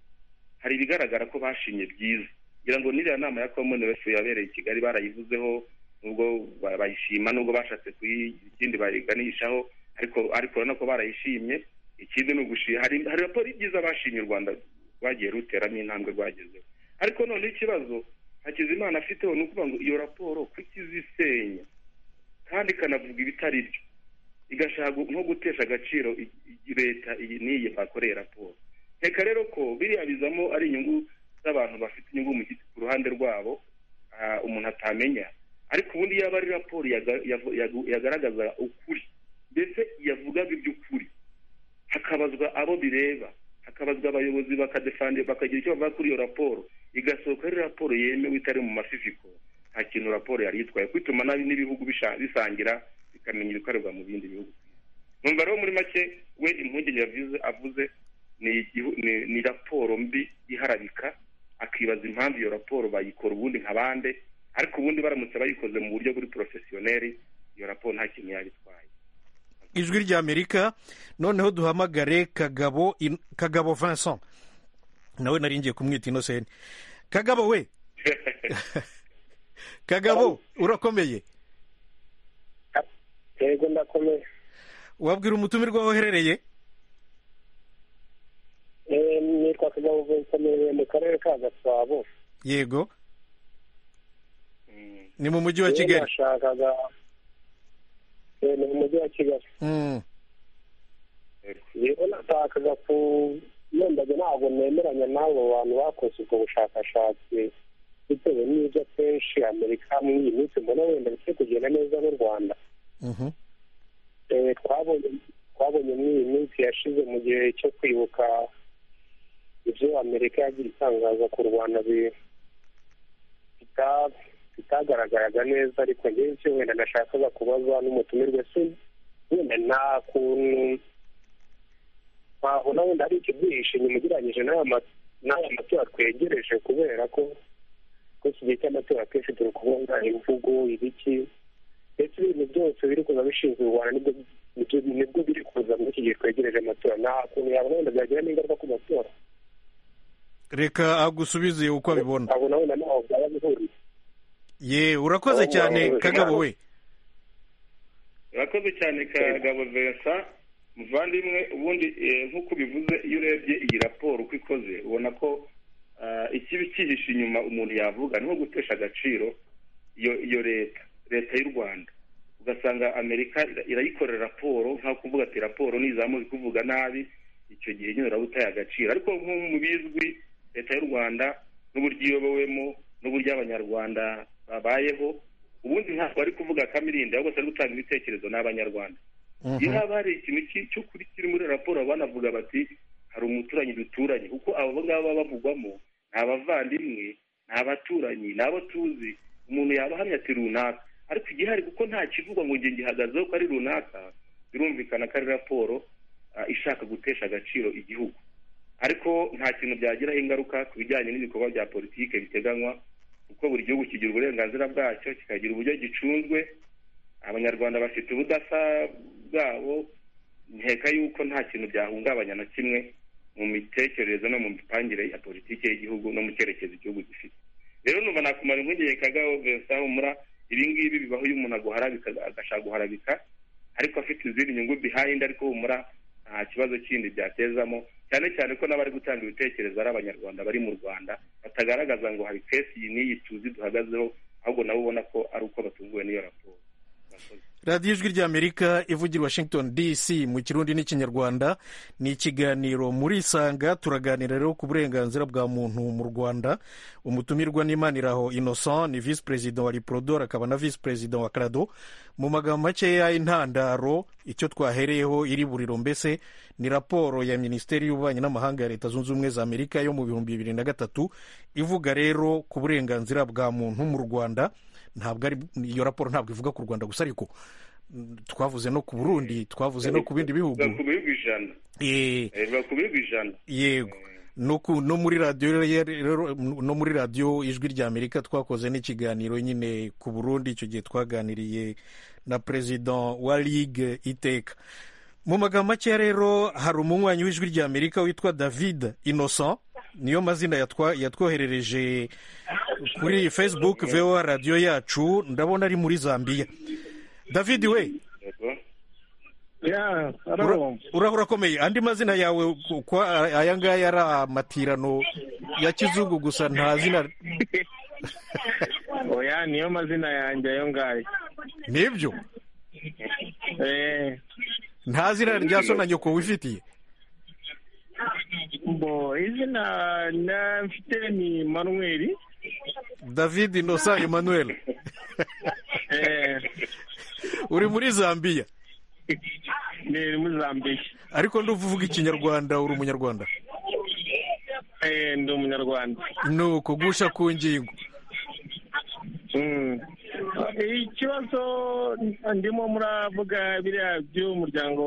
hari ibigaragara ko bashimye byiza ngira ngo n'iriya nama ya commonwealth yabereye i kigali barayivuzeho nubwo ba- bayishima nubwo bashatse kuyi- ikindi bayiganishaho ariko ariko urabona ko barayishimye ikindi ni ugushima hari hari raporo y'ibyiza bashimye u rwanda rwagiye ruteramo intambwe rwagezeho ariko noneho ikibazo hakizimana afiteho ni ukuvuga ngo iyo raporo kuki izisenya kandi ikanavuga ibitari byo igashaka nko gutesha agaciro i- i- leta iyi n'iyi bakoreye raporo reka rero ko biriya bizamo ari inyungu z'abantu bafite inyungu mu giti ku ruhande rwabo ah, umuntu atamenya ariko ubundi yaba ari raporo yaga- yavu- yagu- yagaragaza ukuri ndetse yavugaga iby'ukuri hakabazwa abo bireba hakabazwa abayobozi bakadefandi bakagira icyo bavuga kuri iyo raporo igasohoka ari raporo yemewe itari mu mafifiko nta kintu raporo yari yitwaye kwituma nabi n'ibihugu bisha- bisangira bikamenya ibikorerwa mu bindi bihugu numva rero muri make we impungenge yavuze avuze ni, igihu- ni, ni raporo mbi iharabika akibaza impamvu iyo raporo bayikora ubundi nka bande ariko ubundi baramutse bayikoze mu buryo buri porofesiyoneri iyo raporo nta kintu yaba itwaye ijwi ry'amerika noneho duhamagare kagabo In- kagabo vincent nawe nari ngiye kumwita inoseni kagabo we kagabo urakomeye yego ndakomeye wabwira umutumirwa aho uherereye Eh, nitwa kagabo vincent nibereye mu karere ka gasabo yego Mm. ni mu mujyi wa Eh, kigali nashakaga Eh, ni mu mujyi wa kigali Mm. rero nashakaga ku nendage ntabwo nemeranya n'abo bantu bakoze ubwo bushakashatsi bitewe n'ibyo akenshi amerika muri iyi minsi mbona wenda bikwiye kugenda neza n'u rwanda Mhm. Eh, twabonye twabonye twabonye muri iyi minsi yashize mu gihe cyo kwibuka ibyo amerika yagiye itangaza ku rwanda bi- bita- bitagaragaraga neza ariko njyewe icyo wenda nashakaga kubaza n'umutumirwe si wenda nta kuntu twabona wenda hari ikibyihishe inyuma ugereranyije n'aya ma- n'aya matora twegereje kubera ko ko iki gihe cy'amatora akenshi turi kubona imvugo ibiki ndetse ibintu byose biri kuza bishinzwe u rwanda nibyo nibyo- nibwo biri kuza muri iki gihe twegereje amatora nta kuntu yabona wenda byagiramo ingaruka ku matora reka agusubize uko abibona abona wenda naho byaba bihuriye ye urakoze cyane kagabo we urakoze cyane kagabo Vincent muvandimwe ubundi eh, nk'uko ubivuze iyo urebye iyi raporo uko ikoze ubona ko ah, ikibi cyihishe inyuma umuntu yavuga ni nko gutesha agaciro iyo iyo leta leta y'u rwanda ugasanga amerika ira- irayikorera raporo nka kuvuga ati raporo nizamuze kuvuga nabi icyo gihe nyine uraba utaye agaciro ariko nk'ubu mu bizwi leta y'u rwanda n'uburyo iyobowemo n'uburyo abanyarwanda babayeho ubundi ntabwo ari kuvuga kamirinde ahubwo ari gutanga ibitekerezo n'abanyarwanda iyo haba hari ikintu ki- cy'ukuri kiri muri raporo banavuga bati hari umuturanyi duturanye kuko abo ngabo baba bavugwamo ni abavandimwe ni abaturanyi ni abo tuzi umuntu yaba ahamya ati runaka ariko igihari kuko nta kivugwa ngo njye ngihagazeho ko ari runaka birumvikana ko ari raporo ah, ishaka gutesha agaciro igihugu ariko nta kintu byagiraho ingaruka ku bijyanye n'ibikorwa bya politiki biteganywa kuko buri gihugu kigira uburenganzira bwacyo kikagira uburyo gicunzwe abanyarwanda bafite ubudasa bwabo nkeka yuko nta kintu byahungabanya na kimwe mu mitekerereze no mu mipangire ya politiki y'igihugu no mu cyerekezo igihugu gifite rero numva nakumara impungenge kagabo vincent humura ibi ngibi bibaho iyo umuntu aguharabika agashaka guharabika ariko afite izindi nyungu behind ariko humura nta kibazo kindi byatezamo cyane cyane ko n'abari gutanga ibitekerezo ari abanyarwanda bari mu rwanda batagaragaza ngo hari kesi iyi n'iyi tuzi duhagazeho ahubwo nabo ubona ko ari uko batunguwe n'iyo raporo radiyo ijwi ry'amerika ivugira i washington dc mu kirundi n'ikinyarwanda ni ikiganiro muri isanga turaganira rero ku burenganzira bwa muntu mu rwanda umutumirwa n'imaniraho innocent ni visi perezida wa riprodor akaba na visi perezida wa crado mu magambo makeya intandaro icyo twahereyeho iri buriro mbese ni raporo ya minisiteri y'ububanyi n'amahanga ya leta zunze ubumwe za amerika yo mu bihumbi bibiri na gatatu ivuga rero ku burenganzira bwa muntu mu rwanda ntabwo ari iyo raporo ntabwo ivuga ku rwanda gusa ariko mm, twavuze no ku burundi twavuze no ku bindi bihugu biba ku bihugu ijana Eh, Eh, biba ku bihugu ijana yego no ku- no muri radiyo rero- rero- no muri radiyo ijwi ry'amerika twakoze n'ikiganiro nyine ku burundi icyo gihe twaganiriye na perezida wa ligue iteka mu magambo make rero hari umunywanyi w'ijwi ry'amerika witwa david innocent niyo mazina yatwa- yatwoherereje kuri facebook voa radiyo yacu ndabona ari muri zambia david we yego ya Ura- haro urahura akomeye andi mazina yawe kuko aya ngaya ari amatirano ya kizungu gusa nta zina oya niyo mazina yanjye ayo ngayo nibyo eh nta zina rya so na nyoko wifitiye bo izina na mfite ni manuweli david innocent emmanuel eh uri muri zambia ni muri zambiya ariko nduva uvuga ikinyarwanda uri umunyarwanda eh ndi umunyarwanda ni uko gusha ku ngingo Mm. ikibazo ndimo muravuga biriya by'umuryango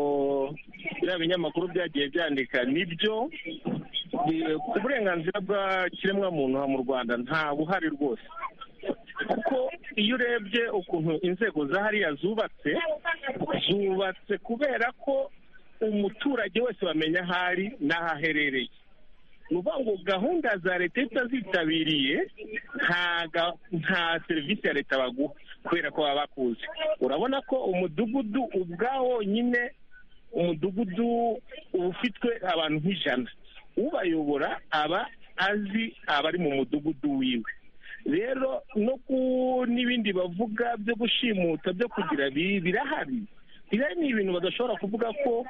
biriya binyamakuru byagiye byandika nibyo Bi- ku burenganzira bw'ikiremwamuntu ha mu rwanda nta buhari rwose kuko iyo urebye ukuntu inzego za hariya zubatse zubatse kubera ko umuturage wese wamenya aho ari n'aho aherereye ni ukuvuga ngo gahunda za leta iyo utazitabiriye nta ga- nta serivisi ya leta baguha kubera ko baba bakuzi urabona ko umudugudu ubwawo nyine umudugudu uba ufitwe abantu nk'ijana ubayobora aba azi abari mu mudugudu wiwe rero no ku n'ibindi bavuga byo gushimuta byo kugira bi- birahari biriya ni ibintu badashobora kuvuga ko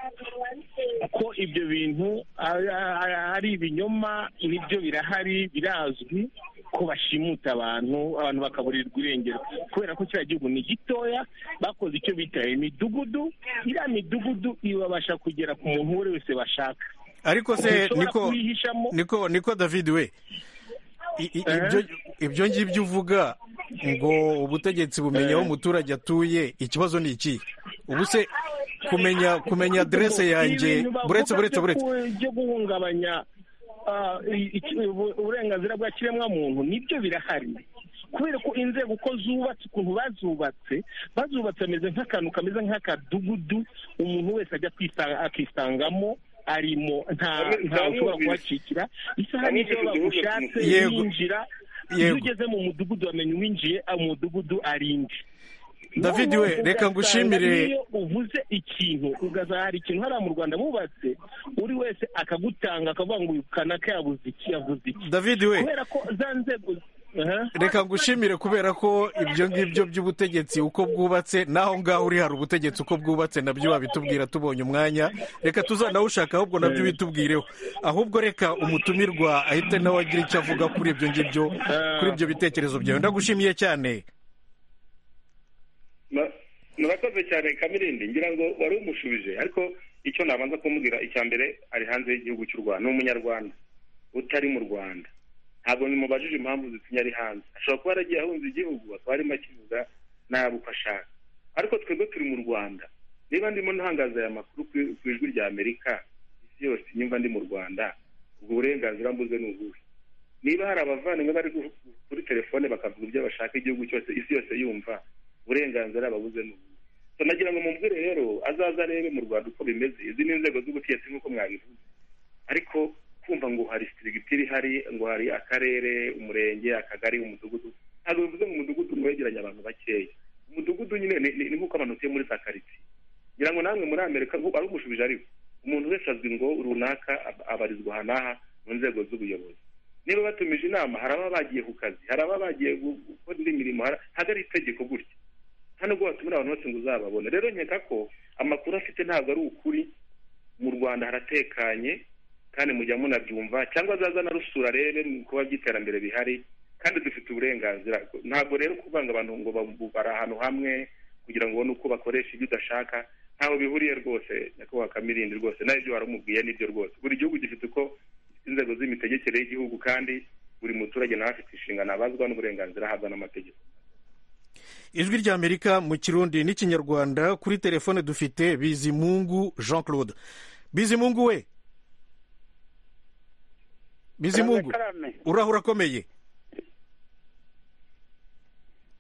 ko ibyo bintu ah, ah, ah, ari ibinyoma nibyo birahari birazwi ko bashimuta abantu abantu bakaburirwa irengero kubera ko kiriya gihugu ni gitoya bakoze icyo bita imidugudu iriya midugudu ibabasha kugera ku muntu uwo ari we wese bashaka ariko se Ushobora niko kuyihishamo. niko niko david we i- i- Eh? ibyo- ibyo ngibyo uvuga ngo ubutegetsi bumenya aho Eh. umuturage atuye ikibazo ni iki ubu se kumenya kumenya aderese yanjye Ibintu bavuga buretse buretse byo buretse ku- byo guhungabanya ah, i- iki- ubu- uburenganzira bwa kiremwamuntu nibyo birahari kubera ko inzego uko zubatse ukuntu bazubatse bazubatse ameze nk'akantu kameze nk'akadugudu umuntu wese ajya kwisa- akisangamo arimo nta ntawe ushobora kuhakikira isaha Bamwe n'icyo bifite ibihugu bagushatse Yego. yinjira iyo Yego. ugeze mu mudugudu wamenya uwinjiye umudugudu arinde David Noneho we, reka ugasanga ngushimire. n'iyo uvuze ikintu ugasanga hari ikintu hariya mu rwanda bubatse buri wese akagutanga akavuga ngo uyu kanaka yabuze iki yavuze iki david we kubera ko za nzego Aha. reka ngushimire kubera ko ibyo ngibyo by'ubutegetsi uko bwubatse n'aho ngaho uri hari ubutegetsi uko bwubatse nabyo wabitubwira tubonye umwanya reka tuzanawushaka ahubwo nabyo bitubwireho ahubwo reka umutumirwa ahite nawe agira icyo avuga kuri ibyo ngibyo kuri ibyo bitekerezo byawe ndagushimiye cyane Na- murakoze cyane kamirindi ngira ngo wari umushubije ariko icyo nabanza kumubwira icya mbere ari hanze y'igihugu cy'u rwanda ni umunyarwanda utari mu rwanda ntabwo nimubajije impamvu zitumye ari hanze ashobora kuba yaragiye ahunze igihugu akaba arimo akivuga nabi uko ashaka ariko twebwe turi mu rwanda niba ndimo ntangaza aya makuru ku- ku ijwi rya amerika isi yose nyumva ndi mu rwanda ubwo burenganzira mbuze ni ubuhe niba hari abavandimwe bari gu- kuri telefone bakavuga ibyo bashaka igihugu cyose isi yose yumva uburenganzira babuze ni ubuhe So nagira ngo mubwire rero azaza arebe mu rwanda uko bimeze izi ni inzego z'ubutegetsi nk'uko mwabivuze ariko kumva ngo hari sitirigiti ihari ngo hari akarere umurenge akagari umudugudu ntabwo bivuze ngo umudugudu ngo wegeranye abantu bakeya umudugudu nyine ni, ni, ni nk'uko abantu utuye muri za karitsiye ngira ngo namwe muri amerika ngo ari umushubije ariko umuntu wese azwi ngo runaka ab- abarizwa aha n'aha mu nzego z'ubuyobozi niba batumije inama hari ababa bagiye ku kazi hari ababa bagiye gu- gukora indi mirimo hari- hagari itegeko gutya hano ubwo watumira abantu bose ngo uzababone rero nkeka ko amakuru afite ntabwo ari ukuri mu rwanda haratekanye kandi mujya munabyumva cyangwa azaza narusura rebe mu kuba by'iterambere bihari kandi dufite uburenganzira ntabwo rero kuvanga abantu ngo ba- bari ahantu hamwe kugira ngo ubone uko bakoresha ibyo udashaka ntaho bihuriye rwose nyakubahwa kamirindi rwose nawe ibyo warumubwiye nibyo rwose buri gihugu gifite uko inzego z'imitegekere y'igihugu kandi buri muturage nawe afite inshingano abazwa n'uburenganzira ahabwa n'amategeko ijwi ry'amerika mu kirundi n'ikinyarwanda kuri telefone dufite bizimungu jean claude bizimungu we bizimungu Karame, uraho urakomeye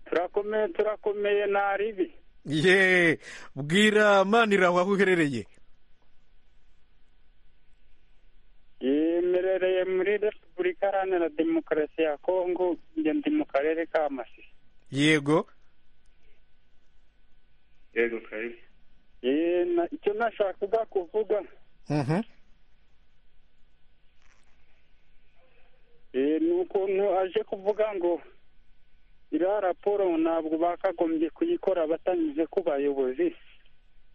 turakomeye turakomeye nta ribi ye bwira maniraho aho uherereye imerereye muri repubulika iharanira demokarasi ya kongo njye ndi mu karere ka masisi yego yego karibu Eh, na- icyo nashakaga kuvuga Mhm. eh, ni ukuntu aje kuvuga ngo iriya raporo ntabwo bakagombye kuyikora batanyuze ku bayobozi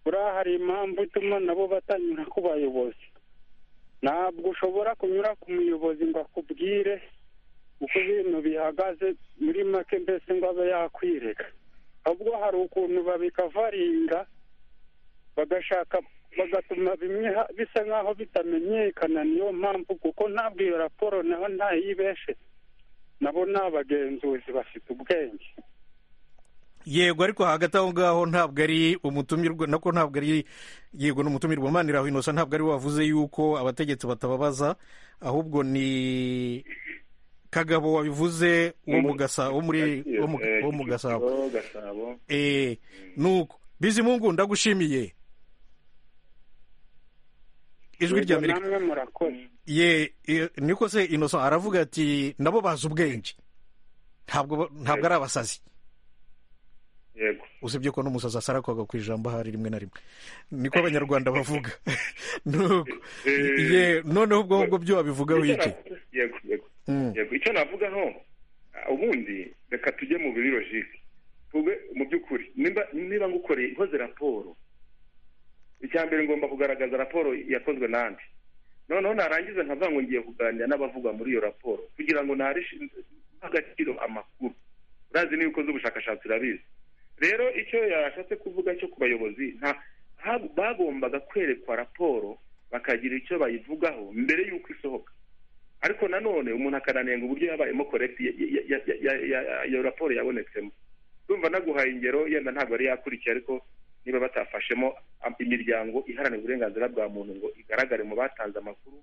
buriya hari impamvu ituma nabo batanyura ku bayobozi ntabwo ushobora kunyura ku muyobozi ngo akubwire uko ibintu bihagaze muri make mbese ngo abe yakwireka ahubwo hari ukuntu babikavaringa bagashaka bagatuma bimwe ha- bisa nk'aho bitamenyekana niyo mpamvu kuko ntabwo iyo raporo naho ntayibeshe nabo ni abagenzuzi bafite ubwenge yego ariko hagati aho ngaho ntabwo ari umutumirwa nako ntabwo ari yego ni umutumirwa maniraho inosa ntabwo ari we wavuze yuko abategetsi batababaza ahubwo ni kagabo wabivuze wo mu Gasa- wo muri wo mu- Eh, wo mu gasabo Kicukiro, gasabo Eh, nuko bizimungu ndagushimiye ijwi Yego, rya amerika namwe murakoze ye ye- niko se inoso aravuga ati nabo bazi ubwenge ntabwo ba- ntabwo ari abasazi yego usibye ko n'umusazi asarakoga ku ijambo ahari rimwe na rimwe niko abanyarwanda bavuga Nuko, ye noneho ubwo ahubwo byo wabivugaho Icyo iki navuga- yego yego Mm. yego icyo navugaho ah, ubundi reka tujye mu biri logike tuvuge mu by'ukuri nimba niba ngukoreye ikoze raporo icya mbere ngomba kugaragaza raporo yakozwe nande noneho narangiza nkavuga ngo ngiye kuganira n'abavugwa muri iyo raporo kugira ngo narishi agaciro amakuru urazi n'ibiko z'ubushakashatsi urabizi rero icyo yashatse kuvuga cyo ku bayobozi nta bagombaga kwerekwa raporo bakagira icyo bayivugaho mbere y'uko isohoka ariko nanone umuntu akananenga uburyo yabayemo korekiti iyo raporo yabonetsemo ndumva naguhaye ingero yenda ntabwo yari yakurikiye ariko niba batafashemo imiryango iharanira uburenganzira bwa muntu ngo igaragare mu batanze amakuru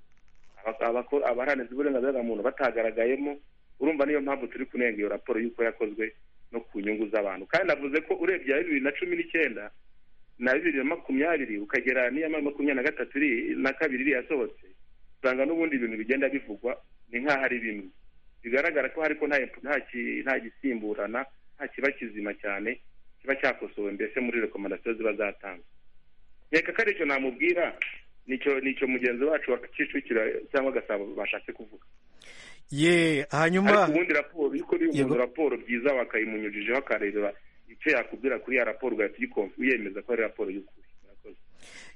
abaharanira uburenganzira bwa muntu batagaragayemo urumva niyo mpamvu turi kunenga iyo raporo y'uko yakozwe no ku nyungu z'abantu kandi navuze ko urebye iya bibiri na cumi n'icyenda na bibiri na makumyabiri ukagera n'iya makumyabiri na gatatu iri na kabiri iri yasohotse usanga n'ubundi ibintu bigenda bivugwa ni nk'aho ari bimwe bigaragara ko ariko nta gisimburana nta kiba kizima cyane kiba cyakosowe mbese muri rekomandasiyo ziba zatanzwe nkeka ko aricyo namubwira nicyo mugenzi wacu wa kicukiro cyangwa gasabo bashatse kuvuga ye hanyuma ubundi raporo yuko uri umuntu raporo byiza wakayimunyujijeho akareba icyo yakubwira kuri ya raporo ugahita uyemeza ko ari raporo y'ukuri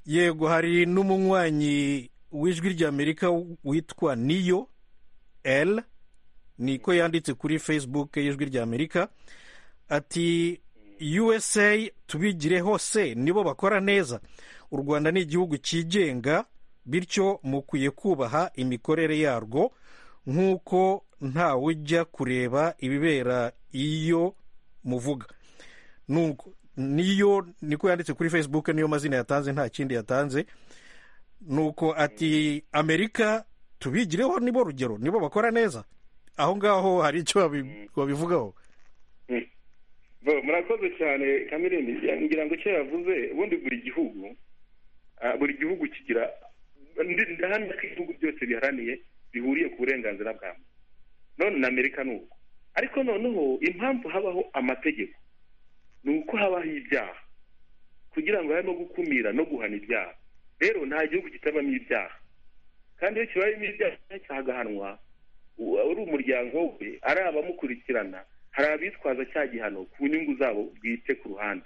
yego hari n'umunywanyi w'ijwi ry'amerika witwa niyo l niko yanditse kuri facebook y'ijwi ry'amerika ati usa tubigire hose nibo bakora neza u rwanda ni igihugu cyigenga bityo mukwiye kubaha imikorere yarwo nk'uko ntawe ujya kureba ibibera iyo muvuga niyo niko yanditse kuri facebook niyo mazina yatanze nta kindi yatanze nuko ati amerika tubigireho nibo rugero nibo bakora neza aho ngaho hari icyo babivugaho murakoze cyane kamerine ngira ngo icyo yavuze ubundi buri gihugu buri gihugu kigira ndahamya ko ibihugu byose biharaniye bihuriye ku burenganzira bwa muntu none na amerika ni uko ariko noneho impamvu habaho amategeko ni uko habaho ibyaha kugira ngo harimo gukumira no guhana ibyaha rero nta gihugu kitabamo ibyaha kandi iyo kibayemo ibyaha cyagahanwa ari umuryango we ari abamukurikirana hari abitwaza cya gihano ku nyungu zabo bwite ku ruhande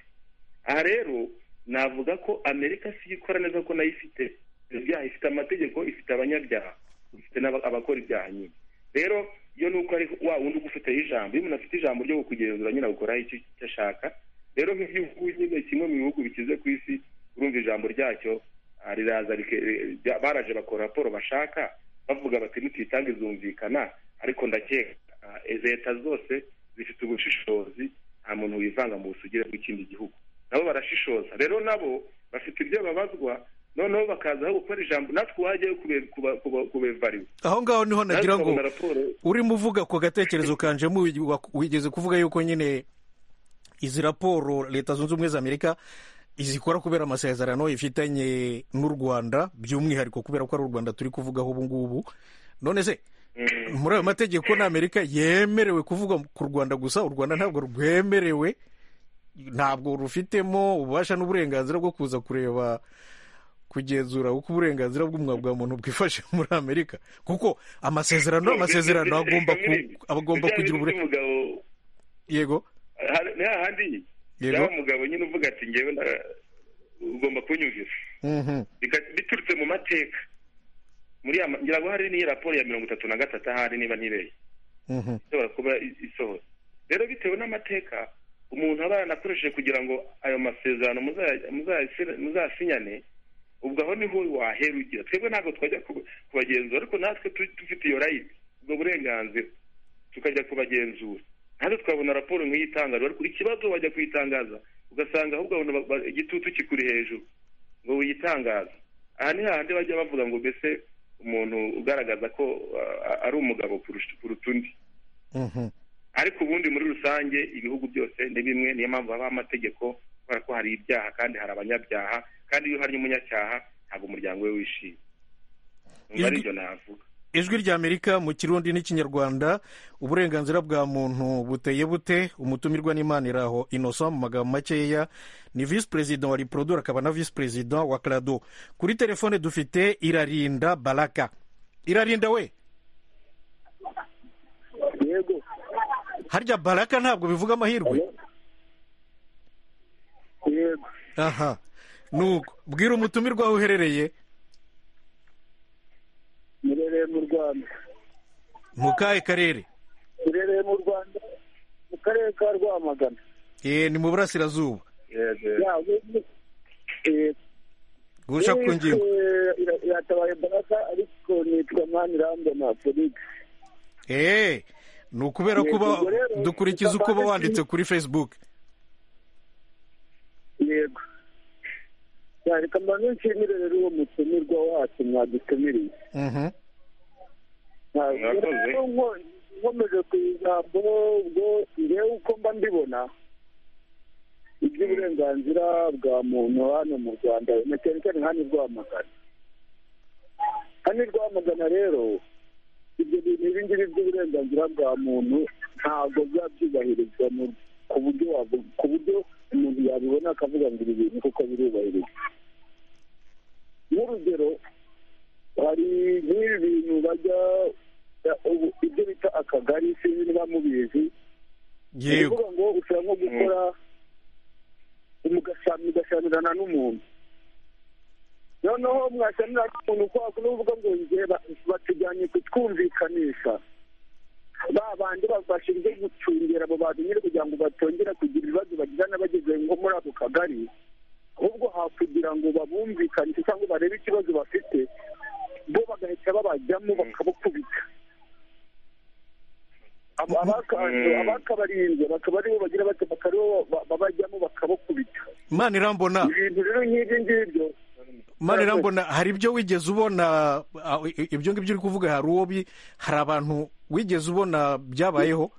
aha rero navuga ko amerika si ikora neza ko nayo ifite ibyaha ifite amategeko ifite abanyabyaha ifite n'abakora ibyaha nyine rero iyo ni uko ari wa wundi ugufiteho ijambo iyo umuntu afite ijambo ryo kugenzura nyine gukoraho icyo ashaka rero nk'igihugu nyine kimwe mu bihugu bikize ku isi urumva ijambo ryacyo riraza baraje bakora raporo bashaka bavuga bati ntitwitange zumvikana ariko ndakeka leta zose zifite ubushishozi nta muntu wivanga mu busugire bw'ikindi gihugu nabo barashishoza rero nabo bafite ibyo babazwa noneho bakaza gukora ijambo natwe wajyayo kubevariwe aho ngaho niho nagira ngo urimo uvuga ku gatekerezo kanje wigeze kuvuga yuko nyine izi raporo leta zunze ubumwe za amerika izikora kubera amasezerano ifitanye n'u rwanda by'umwihariko kubera ko ari u rwanda turi kuvugaho ubu ngubu none se muri ayo mategeko ni amerika yemerewe kuvuga ku rwanda gusa u rwanda ntabwo rwemerewe ntabwo rufitemo ububasha n'uburenganzira bwo kuza kureba kugenzura uko uburenganzira bwa muntu bwifashe muri amerika kuko amasezerano amasezerano agomba kugira uburenganzira yego hahandi yaba umugabo nyine uvuga ati ngewe ugomba kunyumvira biturutse mu mateka muri ngira ngo hari n'iyi raporo ya mirongo itatu na gatatu ahari niba ntibeye ishobora kuba isohora rero bitewe n'amateka umuntu aba yanakoresheje kugira ngo ayo masezerano muzasinyane ubwo aho niho wahera ugira twebwe ntabwo twajya kubagenzura ariko natwe dufite iyo rayiti ubwo burenganzira tukajya kubagenzura natwe twabona raporo nk'iyi itangaza ariko ikibazo wajya kuyitangaza ugasanga ahubwo igitutu kikuri hejuru ngo wiyitangaze aha ni hahandi bajya bavuga ngo mbese umuntu ugaragaza ko ari umugabo kuruta undi ariko ubundi muri rusange ibihugu byose ni bimwe niyo mpamvu habaho amategeko kubera ko hari ibyaha kandi hari abanyabyaha kandi iyo uharya umunyacyaha ntabwo umuryango we wishimye niba aribyo navuga ijwi ry'amerika mu kirundi n'ikinyarwanda uburenganzira bwa muntu buteye bute umutumirwa n'imana iraho inoso mu magambo makeya ni visi perezida wa riporodoro akaba na visi perezida wa karado kuri telefone dufite irarinda baraka irarinda we yego harya baraka ntabwo bivuga amahirwe yego aha nuko bwira umutumirwa aho uherereye murereye mu rwanda mu kahe karere iherereye mu rwanda mu karere ka rwamagana ni mu burasirazuba guca ku ngingo iratabaye imbaraga ariko nitwa mani rambona afurika eee ni ukubera kuba dukurikiza uko uba wanditse kuri facebook yego reka mbanze nshimire rero uwo mutumirwa wacu mwadutumiriye nkomeje ku ijambo ubwo ngewe uko mba mbibona iby'uburenganzira bwa muntu hano mu rwanda na cyane cyane nka ni rwamagana nka ni rwamagana rero ibyo bintu ibi ngibi by'uburenganzira bwa muntu ntabwo biba byubahirizwa ku buryo ku buryo umuntu yabibona akavuga ngo ibi bintu kuko birubahirizwa nk'urugero hari nk'ibi bintu bajya ibyo bita akagari sinzi niba mubizi bivuga ngo ushobora nko gukora mugashamirana n'umuntu noneho mwashamirana n'umuntu kwa kuvuga ngo njye batujyanye kutwumvikanisha ba bandi babashije gucungera abo bantu nyine kugira ngo batongera kugira ibibazo bagira n'abageze nko muri ako kagari ahubwo hakugira ngo babumvikanishe cyangwa barebe ikibazo bafite bo bagahita babajyamo bakabakubita abakabarinze bakaba aribo bagira bati bakaba babajyamo bakabakubita mani rambona ibintu rero nk'ibyo ngibyo mani rambona hari ibyo wigeze ubona ibyo ngibyo uri kuvuga hari uwo hari abantu wigeze ubona byabayeho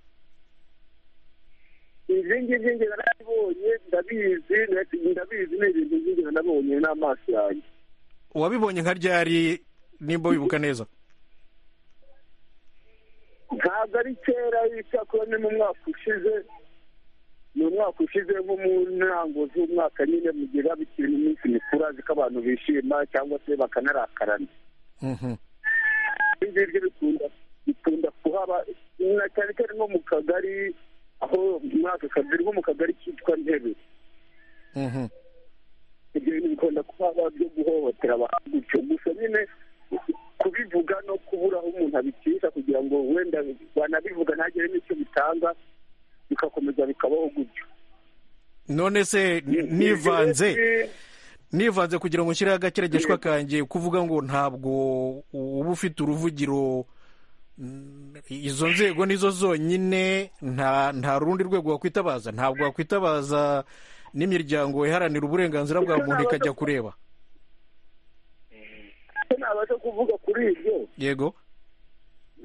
ibi ngibyo ngira nabibonye ndabizi ndabizi ni ibintu ngira nabonye n'amaso yanjye uwabibonye nka ryari nimba wibuka neza ntabwo ari kera icyakora ni mu mwaka ushize ni umwaka ushize nko mu ntango z'umwaka nyine mu gihe biba bikiri mu minsi mikuru azi ko abantu bishima cyangwa se bakanarakarana ibi ngibyo bikunda kuhaba na cyane cyane nko mu kagari aho muri aka kagari nko mu kagari kitwa ntebe ibyo bintu bikunda kuba byo guhohotera abantu gutyo gusa nyine kubivuga no kubura aho umuntu abicisha kugira ngo wenda banabivuga ntagire n'icyo bitanga bigakomeza bikabaho gutyo none se nivanze nivanze kugira ngo nshyireho agakeregeshwa kanjye kuvuga ngo ntabwo uba ufite uruvugiro izo nzego nizo zonyine nta rundi rwego wakwitabaza ntabwo wakwitabaza n'imiryango iharanira uburenganzira bwa muntu ikajya kureba nabasha kuvuga kuri ibyo yego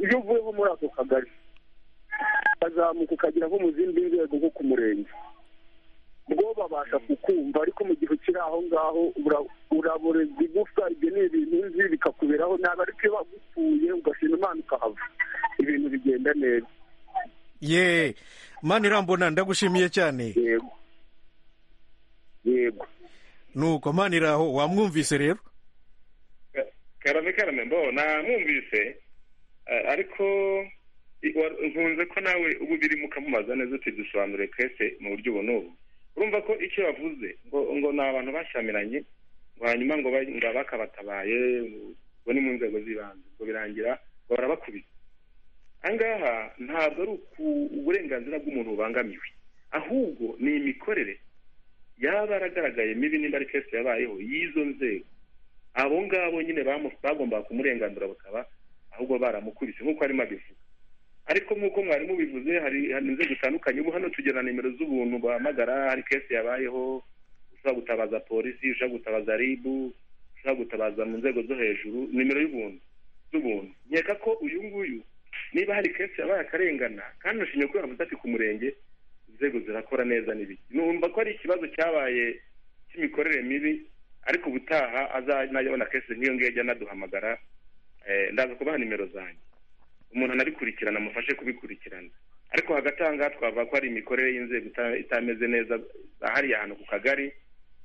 iyo uvuye nko muri ako kagari ukazamuka ukagera nko mu zindi nzego nko ku murenge bwo babasha kukumva ariko mu gihe ukiri aho ngaho uraboreza igufwa ibyo ni ibintu nzi bikakuberaho nabi ariko iyo bagukuye ugashima imana ukahava ibintu bigenda neza yeee mani irambona ndagushimiye cyane yego yego nuko mani iraho wamwumvise rero karame karame mbo namwumvise ariko nkunze ko nawe ubu biri mukamubaza neza tudusobanure twese mu buryo ubu n'ubu urumva ko icyo yavuze ngo ngo ni abantu bashyamiranye ngo hanyuma ngo bakabatabaye ngo ni mu nzego z'ibanze ngo birangira ngo barabakubita aha ngaha ntabwo ari uburenganzira bw'umuntu bubangamiwe ahubwo ni imikorere yaba yaragaragaye mibi nimba ari kesite yabayeho y'izo nzego abo ngabo nyine bagombaga kumurenganura bakaba ahubwo baramukubise nk'uko arimo abivuga ariko nk'uko mwari mubivuze hari inzego zitandukanye ubu hano tugira na nimero z'ubuntu bahamagara hari kesi yabayeho ushobora gutabaza polisi ushobora gutabaza ribu ushobora gutabaza mu nzego zo hejuru nimero y'ubuntu z'ubuntu nkeka ko uyu nguyu niba hari kesi yabaye akarengana kandi ntushimye ko yavuze ati ku murenge inzego zirakora neza n'ibiki numva ko ari ikibazo cyabaye cy'imikorere mibi ariko ubutaha azanayabona kese nk'iyo ngiyo ajya anaduhamagara ndaza kubaha nimero zanjye umuntu anabikurikirana amufashe kubikurikirana ariko hagati aha ngaha twavuga ko hari imikorere y'inzego itameze neza hariya ahantu ku kagari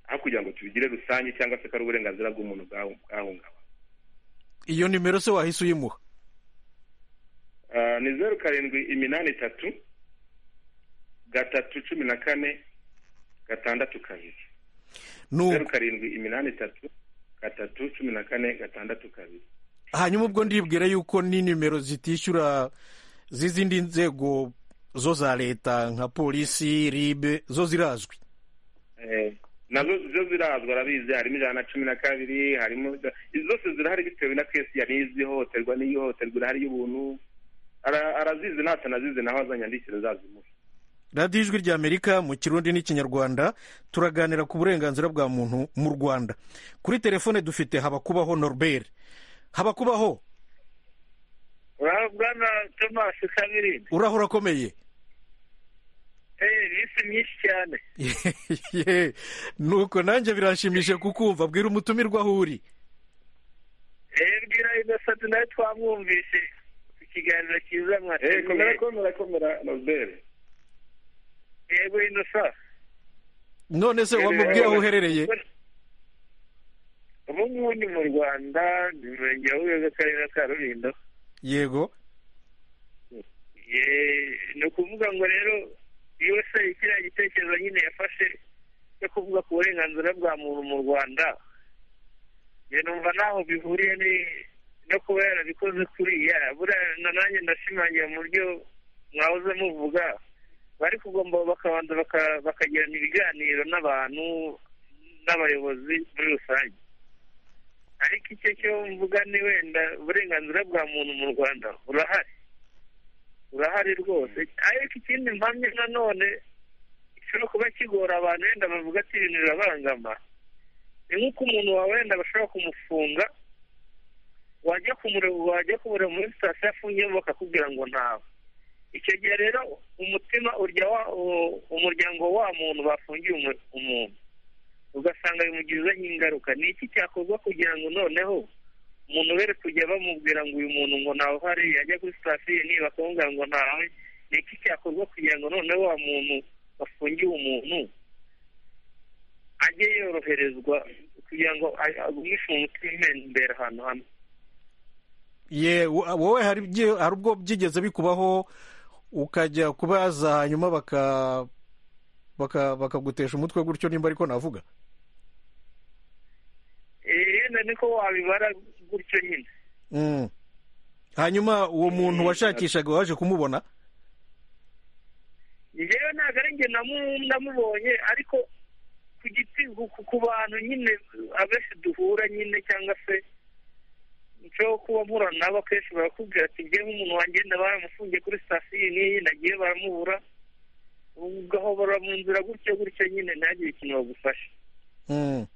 aho kugira ngo tubigire rusange cyangwa se ko ari uburenganzira bw'umuntu bwahungabana iyo nimero se wahise uyimuha ni zeru karindwi iminani itatu gatatu cumi na kane gatandatu kabiri zeru karindwi iminani itatu gatatu cumi na kane gatandatu kabiri hanyuma ubwo ndibwira yuko ni nimero zitishyura z'izindi nzego zo za leta nka polisi ribe zo zirazwi nazo zo zirazwa arabizi harimo ijana na cumi na kabiri harimo zose zirahari bitewe na kesi yari izi ihohoterwa n'iyihohoterwa irahari y'ubuntu Ara- arazizi natanazizi naho azanyandikira zazimuha radiyo ijwi rya amerika mu kirundi n'ikinyarwanda turaganira ku burenganzira bwa muntu mu rwanda kuri telefone dufite habakubaho norbert habakubaho urabwana tomasi kamirindi uraho urakomeye eee ni isi myinshi cyane Ye, nuko nanjye biranshimishije kukumva bwira umutumirwa aho uri eee bwira innocent nawe twamwumvise ku kiganiro cyiza Eh, komera mwateguye komera komera nobere yego innocent none se wamubwiye aho uherereye ubu ngubu ni mu rwanda ni mu murenge wa buyoga akarere ka rulindo yego Ye- ni ukuvuga ngo rero yose kiriya gitekerezo nyine yafashe cyo kuvuga ku burenganzira bwa muntu mu rwanda njye numva ntaho bihuriye ni- no kuba yarabikoze kuriya buriya na nanjye ndashimangira mu buryo mwahoze muvuga bari kugomba bakabanza baka- bakagirana ibiganiro n'abantu n'abayobozi muri rusange ariko icyo cyo mvuga ni wenda uburenganzira bwa muntu mu rwanda burahari burahari rwose ariko ikindi mpamya nanone gishobora kuba kigora abantu wenda bavuga ati ibintu birabangama ni nk'uko umuntu wawe wenda bashobora kumufunga wajya kumureba wajya kumureba muri sitasiyo afungiyemo bakakubwira ngo ntawe icyo gihe rero umutima urya wa u- umuryango wa muntu bafungiye umu- umuntu ugasanga bimugizeho ingaruka ni iki cyakorwa kugira ngo noneho umuntu were kujya bamubwira ngo uyu muntu ngo ntawe uhari yajya kuri sitasiyo niba bakamubwira ngo ntawe ni iki cyakorwa kugira ngo noneho wa muntu wafungiwe umuntu ajye yoroherezwa kugira ngo a- agumishwe umutima imbere ahantu hamwe ye wo- wowe hari ibyi- hari ubwo byigeze bikubaho ukajya kubaza hanyuma baka baka bakagutesha umutwe gutyo nimba ariko navuga Eh, yenda niko wabibara gutyo nyine Mm. hanyuma uwo muntu washakishaga waje kumubona njyewe ntabwo ari njye namu- namubonye ariko ku giti ku- ku bantu nyine abenshi duhura nyine cyangwa se nshobora kuba mpura nabo akenshi barakubwira ati njye nk'umuntu wanjye wenda baramufungiye kuri sitasiyo iyi n'iyi nagiye baramubura ugahobora mu nzira gutyo gutyo nyine ntihagire ikintu bagufasha Mm.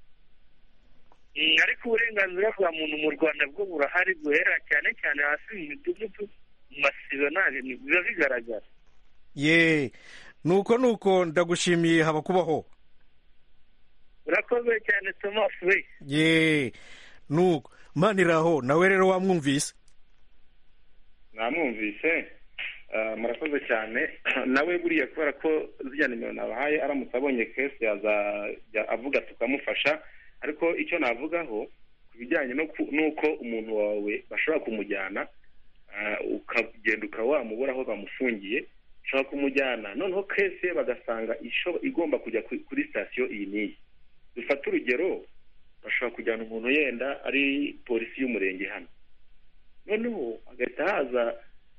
Mm, ariko uburenganzira bwa muntu mu rwanda bwo burahari guhera cyane cyane hasi mu midugudu mu masibo ntabwo biba bigaragara ye nuko nuko ndagushimiye habakubaho urakoze cyane tomasi we ye nuko maniraho nawe rero wamwumvise namwumvise Ah, murakoze cyane nawe buriya kubera ko zijya nimero nabahaye aramutse abonye kesi yaza ya- avuga tukamufasha ariko icyo navugaho ku bijyanye no ku- n'uko umuntu wawe bashobora kumujyana ah, ukagenda ukaba wamubura aho bamufungiye bashobora kumujyana noneho kesi ye bagasanga isho- igomba kujya ku- kuri sitasiyo iyi n'iyi dufate urugero bashobora kujyana umuntu yenda ari polisi y'umurenge hano noneho hagahita haza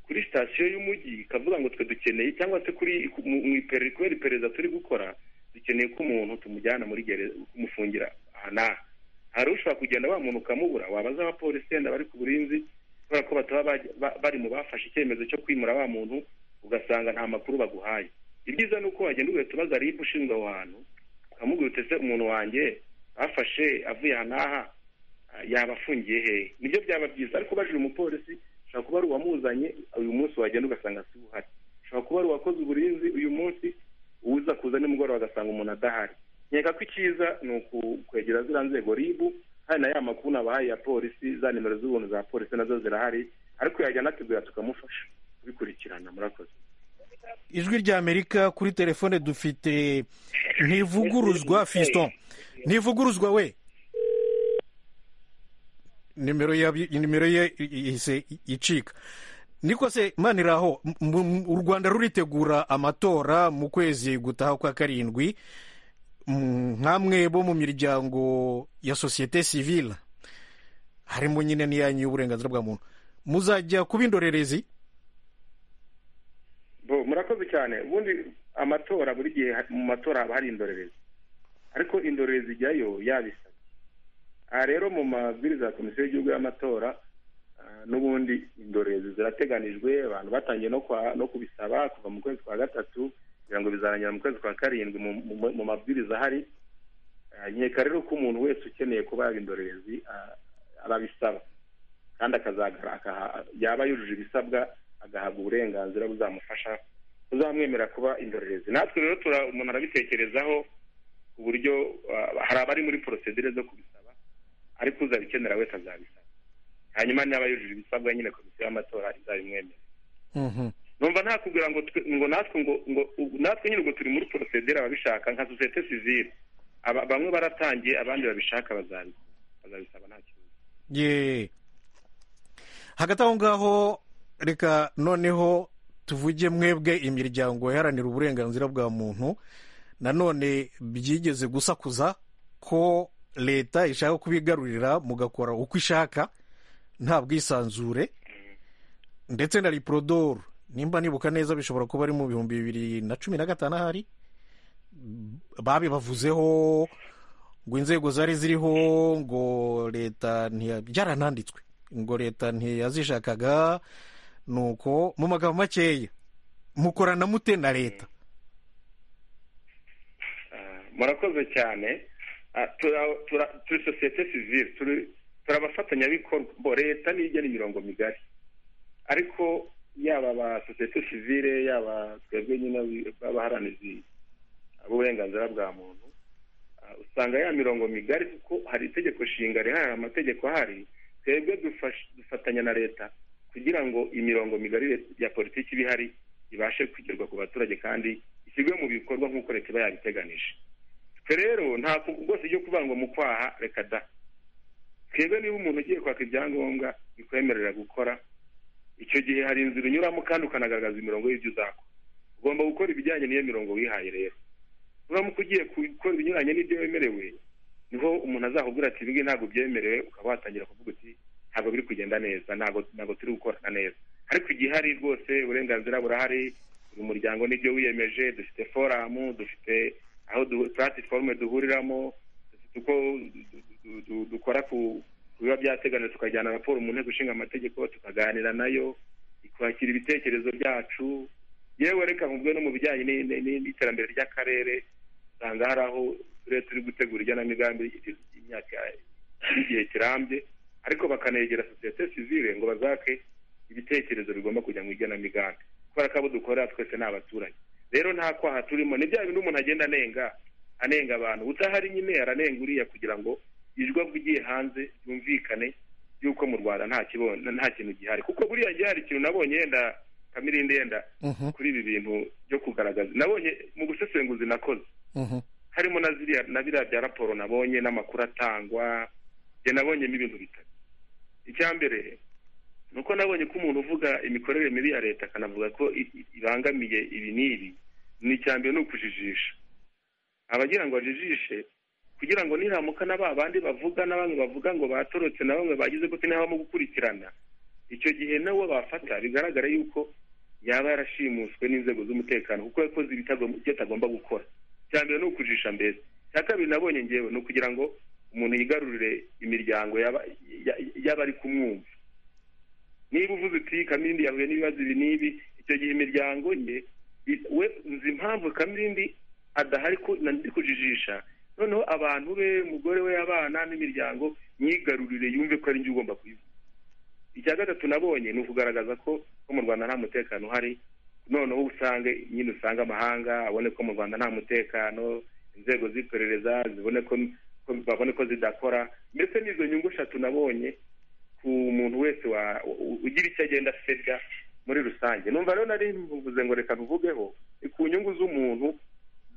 kuri sitasiyo y'umujyi ikavuga ngo twe dukeneye cyangwa se kuri ku- mu mu iperereza kubera iperereza turi gukora dukeneye ko umuntu tumujyana muri gereza kumufungira aha n'aha hari ushobora kugenda wa muntu ukamubura wabaza abapolisi yenda bari ku burinzi kubera ko bataba bajya- ba- bari mu bafashe icyemezo cyo kwimura wa muntu ugasanga nta makuru baguhaye ibyiza ni uko wagenda ugahita ubaza ribu ushinzwe aho hantu ukamubwira utese umuntu wanjye bafashe avuye aha n'aha ah, yaba afungiye hehe nibyo byaba byiza ariko ubajije umupolisi ushobora kuba ari uwamuzanye uyu munsi wagenda ugasanga si uhari ushobora kuba ari uwakoze uburinzi uyu munsi uza kuza nimugoroba agasanga umuntu adahari nkeka ko icyiza ni ukwegera ziriya nzego ribu hari na ya makuru nabahaye ya polisi za nimero z'ubuntu za polisi nazo zirahari ariko yajyana ategura tukamufasha kubikurikirana murakoze ijwi rya amerika kuri telefone dufite ntivuguruzwa fiston ntivuguruzwa we nimero ya nimero ye ihise icika niko se maniraho m- m- u rwanda ruritegura amatora mu kwezi gutaha kwa karindwi Mm, nkamwe bo mu miryango ya sosiyete sivile harimo nyine n'iyanyu y'uburenganzira bwa muntu muzajya kuba indorerezi murakoze cyane ubundi amatora buri gihe mu matora haba hari indorerezi ariko indorerezi ijyayo yabisabye aha rero mu mabwiriza ya komisiyo y'igihugu y'amatora ah, n'ubundi indorerezi zirateganijwe abantu batangiye no kwa- no kubisaba kuva mu kwezi kwa gatatu kugira ngo bizarangira mu kwezi kwa karindwi mu- mu- mu mabwiriza ahari Ah, nkeka rero ko umuntu wese ukeneye kuba yaba indorerezi ah, arabisaba kandi akazagara akaha- yaba yujuje ibisabwa agahabwa uburenganzira buzamufasha buzamwemerera kuba indorerezi natwe rero tura- umuntu arabitekerezaho ku buryo ah, hari abari muri porosedire zo kubisaba ariko uzabikenera wese azabisaba hanyuma niba yujuje ibisabwa nyine komisiyo y'amatora izabimwemerera Mhm. numva nta kugira ngo twe- ngo natwe ngo ngo ubu natwe nyine ubwo turi muri porosedere ababishaka nka sosiyete sivile Aba- bamwe baratangiye abandi babishaka bazabi- bazabisaba nta kibazo ye hagati aho ngaho reka noneho tuvuge mwebwe imiryango iharanira uburenganzira bwa muntu nanone byigeze gusakuza ko leta ishaka kubigarurira mugakora uko ishaka nta bwisanzure ndetse na riporodoro nimba nibuka neza bishobora kuba ari mu bihumbi bibiri na cumi na gatanu ahari babibavuzeho ngo inzego zari ziriho ngo leta ntiya- byarananditswe ngo leta ntiyazishakaga nuko mu magambo makeya mukorana mute na leta murakoze cyane Ah, tura- tura- turi sosiyete sivile turi turi abafatanyabikorwa bo leta niyo igena imirongo migari ariko yaba aba sosiyete sivile yaba twebwe nyine b'abaharanizi b'uburenganzira bwa muntu ah, usanga ya mirongo migari kuko hari itegeko nshinga rihari hari amategeko ahari twebwe dufash- dufatanya na leta kugira ngo imirongo migari ya politiki iba ihari ibashe kugerwa ku baturage kandi ishyirwe mu bikorwa nk'uko leta iba yabiteganije twe rero nta ku- rwose ryo kuvuga ngo mu kwaha reka da twebwe niba umuntu ugiye kwaka ibyangombwa bikwemerera gukora icyo gihe hari inzira unyuramo kandi ukanagaragaza imirongo y'ibyo uzakora ugomba gukora ibijyanye n'iyo mirongo wihaye rero uramuka ugiye gukora ibinyuranye n'ibyo wemerewe niho umuntu azakubwira ati ibingibi ntabwo byemerewe ukaba watangira kuvuga uti ntabwo biri kugenda neza ntabwo ntabwo turi gukorana neza ariko igihari rwose uburenganzira burahari buri muryango n'ibyo wiyemeje dufite foramu dufite aho du- platform duhuriramo dufite uko du- du- du- dukora ku ku biba byateganijwe tukajyana raporo mu nteko ishinga amategeko tukaganira nayo ikwakira ibitekerezo byacu yewe reka nkubwe no mu bijyanye ni- ni- ni- n'iterambere ry'akarere usanga hari aho uturere turi gutegura igenamigambi y'imyaka y'igihe kirambye ariko bakanegera sosiyete sivile ngo bazake ibitekerezo bigomba kujya mu igenamigambi kubera ko abo dukorera twese ni abaturage rero nta kwaha turimo ni bya bintu umuntu agenda anenga anenga abantu utahari nyine aranenga uriya kugira ngo ijwi avugiye hanze ryumvikane yuko mu rwanda nta kibono nta kintu gihari kuko buriya gihari ikintu nabonye yenda kamirindi yenda Mhm, kuri ibi bintu byo kugaragaza nabonye mu busesenguzi nakoze mhm. harimo na ziriya na biriya bya raporo nabonye n'amakuru atangwa njye nabonyemo ibintu bitatu icya mbere ni uko nabonye ko umuntu uvuga imikorere mibi ya leta akanavuga ko i- i- ibangamiye ibi n'ibi ni icya mbere ni ukujijisha abagira ngo bajijishe kugira ngo niramuka na ba bandi bavuga na bamwe bavuga ngo batorotse na bamwe bagize gute ntabamo gukurikirana icyo gihe nawe bafata bigaragara yuko yaba yarashimuswe n'inzego z'umutekano kuko yakoze ibitagom- ibyo atagomba gukora icya mbere ni ukujijisha mbere icya kabiri nabonye ngewe ni ukugira ngo umuntu yigarurire imiryango y'aba- ya- y'abari kumwumva niba uvuze uti kamirindi yahuye n'ibibazo ibi n'ibi icyo gihe imiryango ye i- we nzi impamvu kamirindi adahari ko nandi kujijisha noneho abantu be umugore we abana n'imiryango myigarurire yumve ko ari njye ugomba kuyivuga icya gatatu nabonye ni ukugaragaza ko ko mu rwanda nta mutekano uhari noneho usange nyine usanga amahanga abone ko mu rwanda nta mutekano inzego z'iperereza zibone ko ko babone ko zidakora ndetse n'izo nyungu eshatu nabonye ku muntu wese wa- u- ugira icyo agenda asebya muri rusange numva rero nari mvuze ngo reka bivugeho ni ku nyungu z'umuntu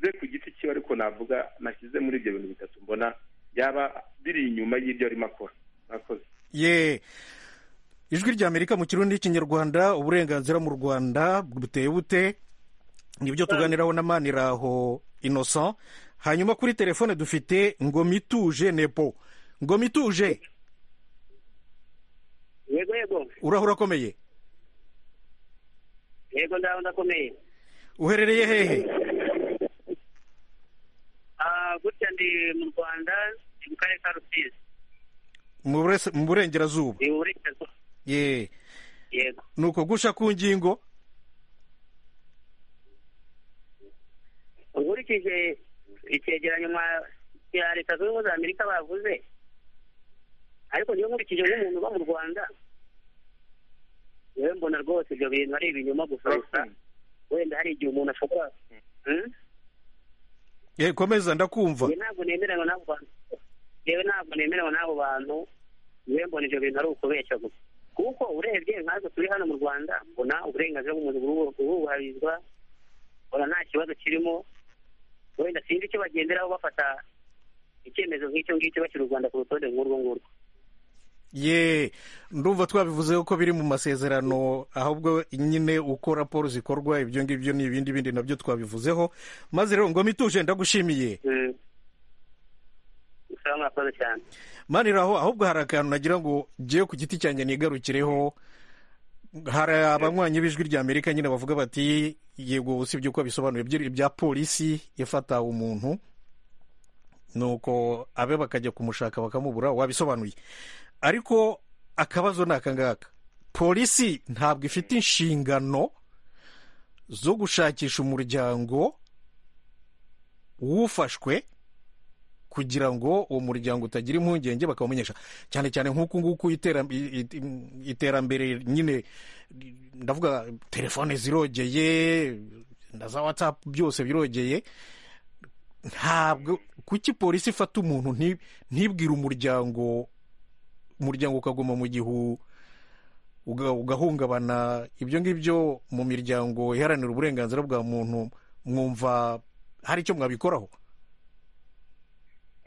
ze ku giti cyiwe ariko navuga nashyize muri ibyo bintu bitatu mbona yaba biri inyuma y'ibyo arimo akora murakoze ye ijwi ry'amerika mu kirundi n'ikinyarwanda uburenganzira mu rwanda buteye bute nibyo tuganiraho na maniraho innocent hanyuma kuri telefone dufite ngoma ituje nepo ngoma ituje yego yego urahura akomeye yego ndaho ndakomeye uherereye hehe Ah, gutya ndi mu rwanda ndi mu karere ka rusizi mu burese- mu burengerazuba ni mu burengerazuba ye yego ni uko gusha ku ngingo nkurikije icyegeranyo mwa- cya leta zunze ubumwe za amerika bavuze ariko niyo nkurikije nk'umuntu uba mu rwanda yewe mbona rwose ibyo bintu ari ibinyoma gusa gusa wenda hari igihe umuntu ashobora Hmm? ye komeza ndakumva Njye ntabwo nemeranywa n'abo bantu yewe ntabwo nemeranywa n'abo bantu yewe mbona ibyo bintu ari ukubeshya gusa kuko urebye nkatwe turi hano mu rwanda mbona uburenganzira bw'umuntu buru- burubahirizwa mbona nta kibazo kirimo wenda sinzi icyo bagenderaho bafata icyemezo nk'icyo ngicyo bashyira u rwanda ku rutonde nk'urwo ngurwo ye ndumva twabivuzeho ko biri mu masezerano ahubwo nyine uko raporo zikorwa ibyo ngibyo ni ibindi bindi nabyo twabivuzeho maze rero ngoma ituje ndagushimiye usaba mwakoze cyane maniraho ahubwo hari akantu nagira ngo ngewe ku giti cyanjye nigarukireho hari abanywanyi b'ijwi rya amerika nyine bavuga bati yego usibye uko bisobanuye ibya polisi ifata umuntu nuko abe bakajya kumushaka bakamubura wabisobanuye ariko akabazo ni aka ngaka polisi ntabwo ifite inshingano zo gushakisha umuryango w'ufashwe kugira ngo uwo muryango utagira impungenge bakawumenyesha cyane cyane nk'uku nguku itera- i- i- iterambere nyine ndavuga telefone zirogeye na za watsapu byose birogeye ntabwo kuki polisi ifata umuntu nti- ntibwire umuryango umuryango ukaguma mu gihu uga- ugahungabana ibyo ngibyo mu miryango iharanira uburenganzira bwa muntu mwumva hari icyo mwabikoraho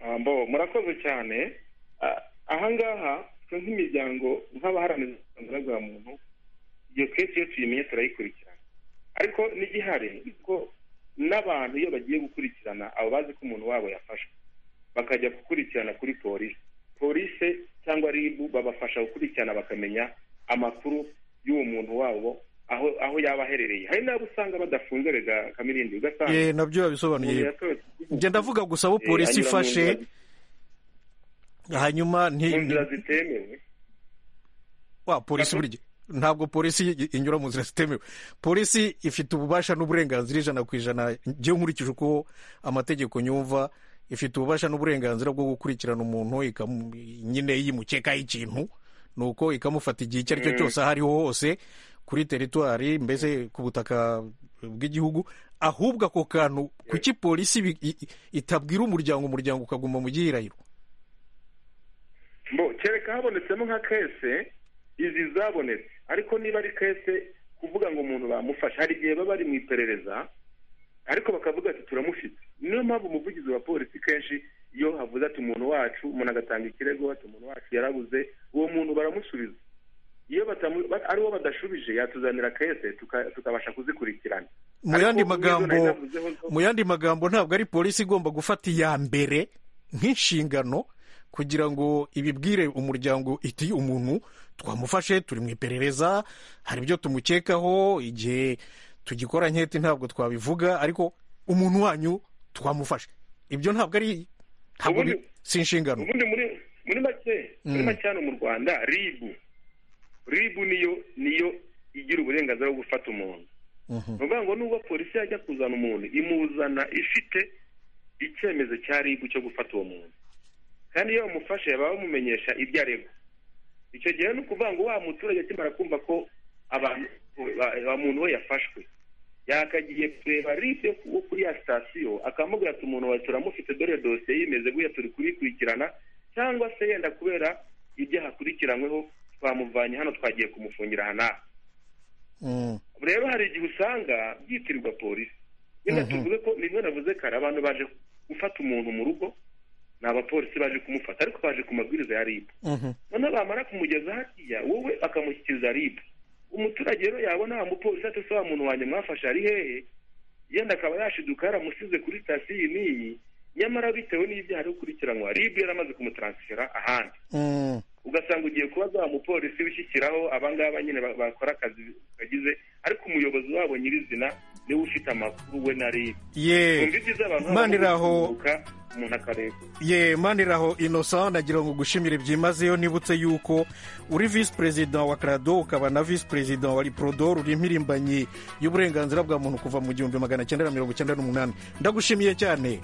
Ah, mbo murakoze cyane Ah, ahangaha twe nk'imiryango nk'abaharanira uburenganzira bwa muntu iyo kesi iyo tuyimenye turayikurikirana ariko n'igihari ni uko n'abantu iyo bagiye gukurikirana abo bazi ko umuntu wabo yafashwe bakajya gukurikirana kuri polisi polisi cyangwa rib babafasha gukurikirana bakamenya amakuru y'uwo muntu wabo aho aho yaba aherereye hari n'abo usanga badafunze rega kamirindi ugasanga ye nabyo umuntu babisobanuye yatorotse njye ndavuga gusa abo Eh, polisi anyura mu ifashe nzira- hanyuma nti mu nzira zitemewe wa polisi burya ntabwo polisi i- i- inyura mu nzira zitemewe polisi ifite ububasha n'uburenganzira ijana ku ijana njyewe nkurikije uko amategeko nyumva ifite ububasha n'uburenganzira bwo gukurikirana umuntu ikamu- nyine yimukekaho ikintu ni uko ikamufata igihe icyo ari cyo Mm. cyose aho ariho hose kuri teritwari mbese ku butaka bw'igihugu ahubwo ako kantu kuki polisi bi- i- i- itabwira umuryango umuryango ukaguma mu gihirahiro mbo kereka habonetsemo nka kese izi zabonetse ariko niba ari kese kuvuga ngo umuntu bamufashe hari igihe baba bari mu iperereza ariko bakavuga ati turamufite niyo mpamvu umuvugizi wa polisi kenshi iyo havuze ati umuntu wacu umuntu agatanga ikirego ati umuntu wacu yarabuze uwo muntu baramusubiza iyo batamu- ba- ari uwo badashubije yatuzanira kese tuka- tukabasha kuzikurikirana mu yandi Ariko nk'izo nari magambo navuzeho zo- mu yandi magambo ntabwo ari polisi igomba gufata iya mbere nk'inshingano kugira ngo ibibwire umuryango iti umuntu twamufashe turi mu iperereza hari ibyo tumukekaho igihe tugikora nketi ntabwo twabivuga ariko umuntu wanyu twamufashe ibyo ntabwo ari ntabwo ari- si inshingano ubundi muri muri make muri Mm. make hano mu rwanda ribu ribu niyo niyo igira uburenganzira bwo gufata umuntu ni ukuvuga ngo nubwo polisi yajya kuzana umuntu imuzana ifite icyemezo cya ribu cyo gufata uwo muntu kandi iyo bamufashe baba bamumenyesha ibyo aregwa icyo gihe ni ukuvuga ngo wa muturage akimara kumva ko abantu wa muntu we yafashwe yakagiye kureba ripe wo kuri ya sitasiyo akamubwira ati umuntu wawe turamufite dore dosiye yimeze guya turi kuyikurikirana cyangwa se yenda kubera ibyaha akurikiranyweho twamuvanye hano twagiye kumufungira aha n'aha Mm. rero hari igihe usanga byitirirwa polisi nyine Mhm. tuvuze ko nibyo navuze kare abantu baje gufata umuntu mu rugo ni abapolisi baje kumufata ariko baje ku mabwiriza ya ribu Mhm. noneho bamara kumugeza hariya wowe bakamushyikiriza ribu umuturage rero yabona wa mupolisi ati se wa muntu wanjye mwafashe ari hehe yenda akaba yashiduka yaramusize kuri sitasiyo iyi n'iyi nyamara bitewe n'ibyaha ari gukurikiranwa ribu yaramaze kumutaransifera ahandi Mm. ugasanga ugiye kubaza wa mupolisi wishyikiraho abangaba nyine ba- bakora akazi kagize ariko umuyobozi wabo nyirizina niwe ufite amakuru we na ribu Ye. wumva ibyiza abantu baba Maniraho. bakunguka, umuntu akareka ye maniraho innocent nagira ngo ugushimire byimazeyo nibutse yuko uri visi perezida wa karado ukaba na visi perezida wa riprodo uri impirimbanyi y'uburenganzira bwa muntu kuva mu gihumbi magana cyenda na mirongo icyenda n'umunani ndagushimiye cyane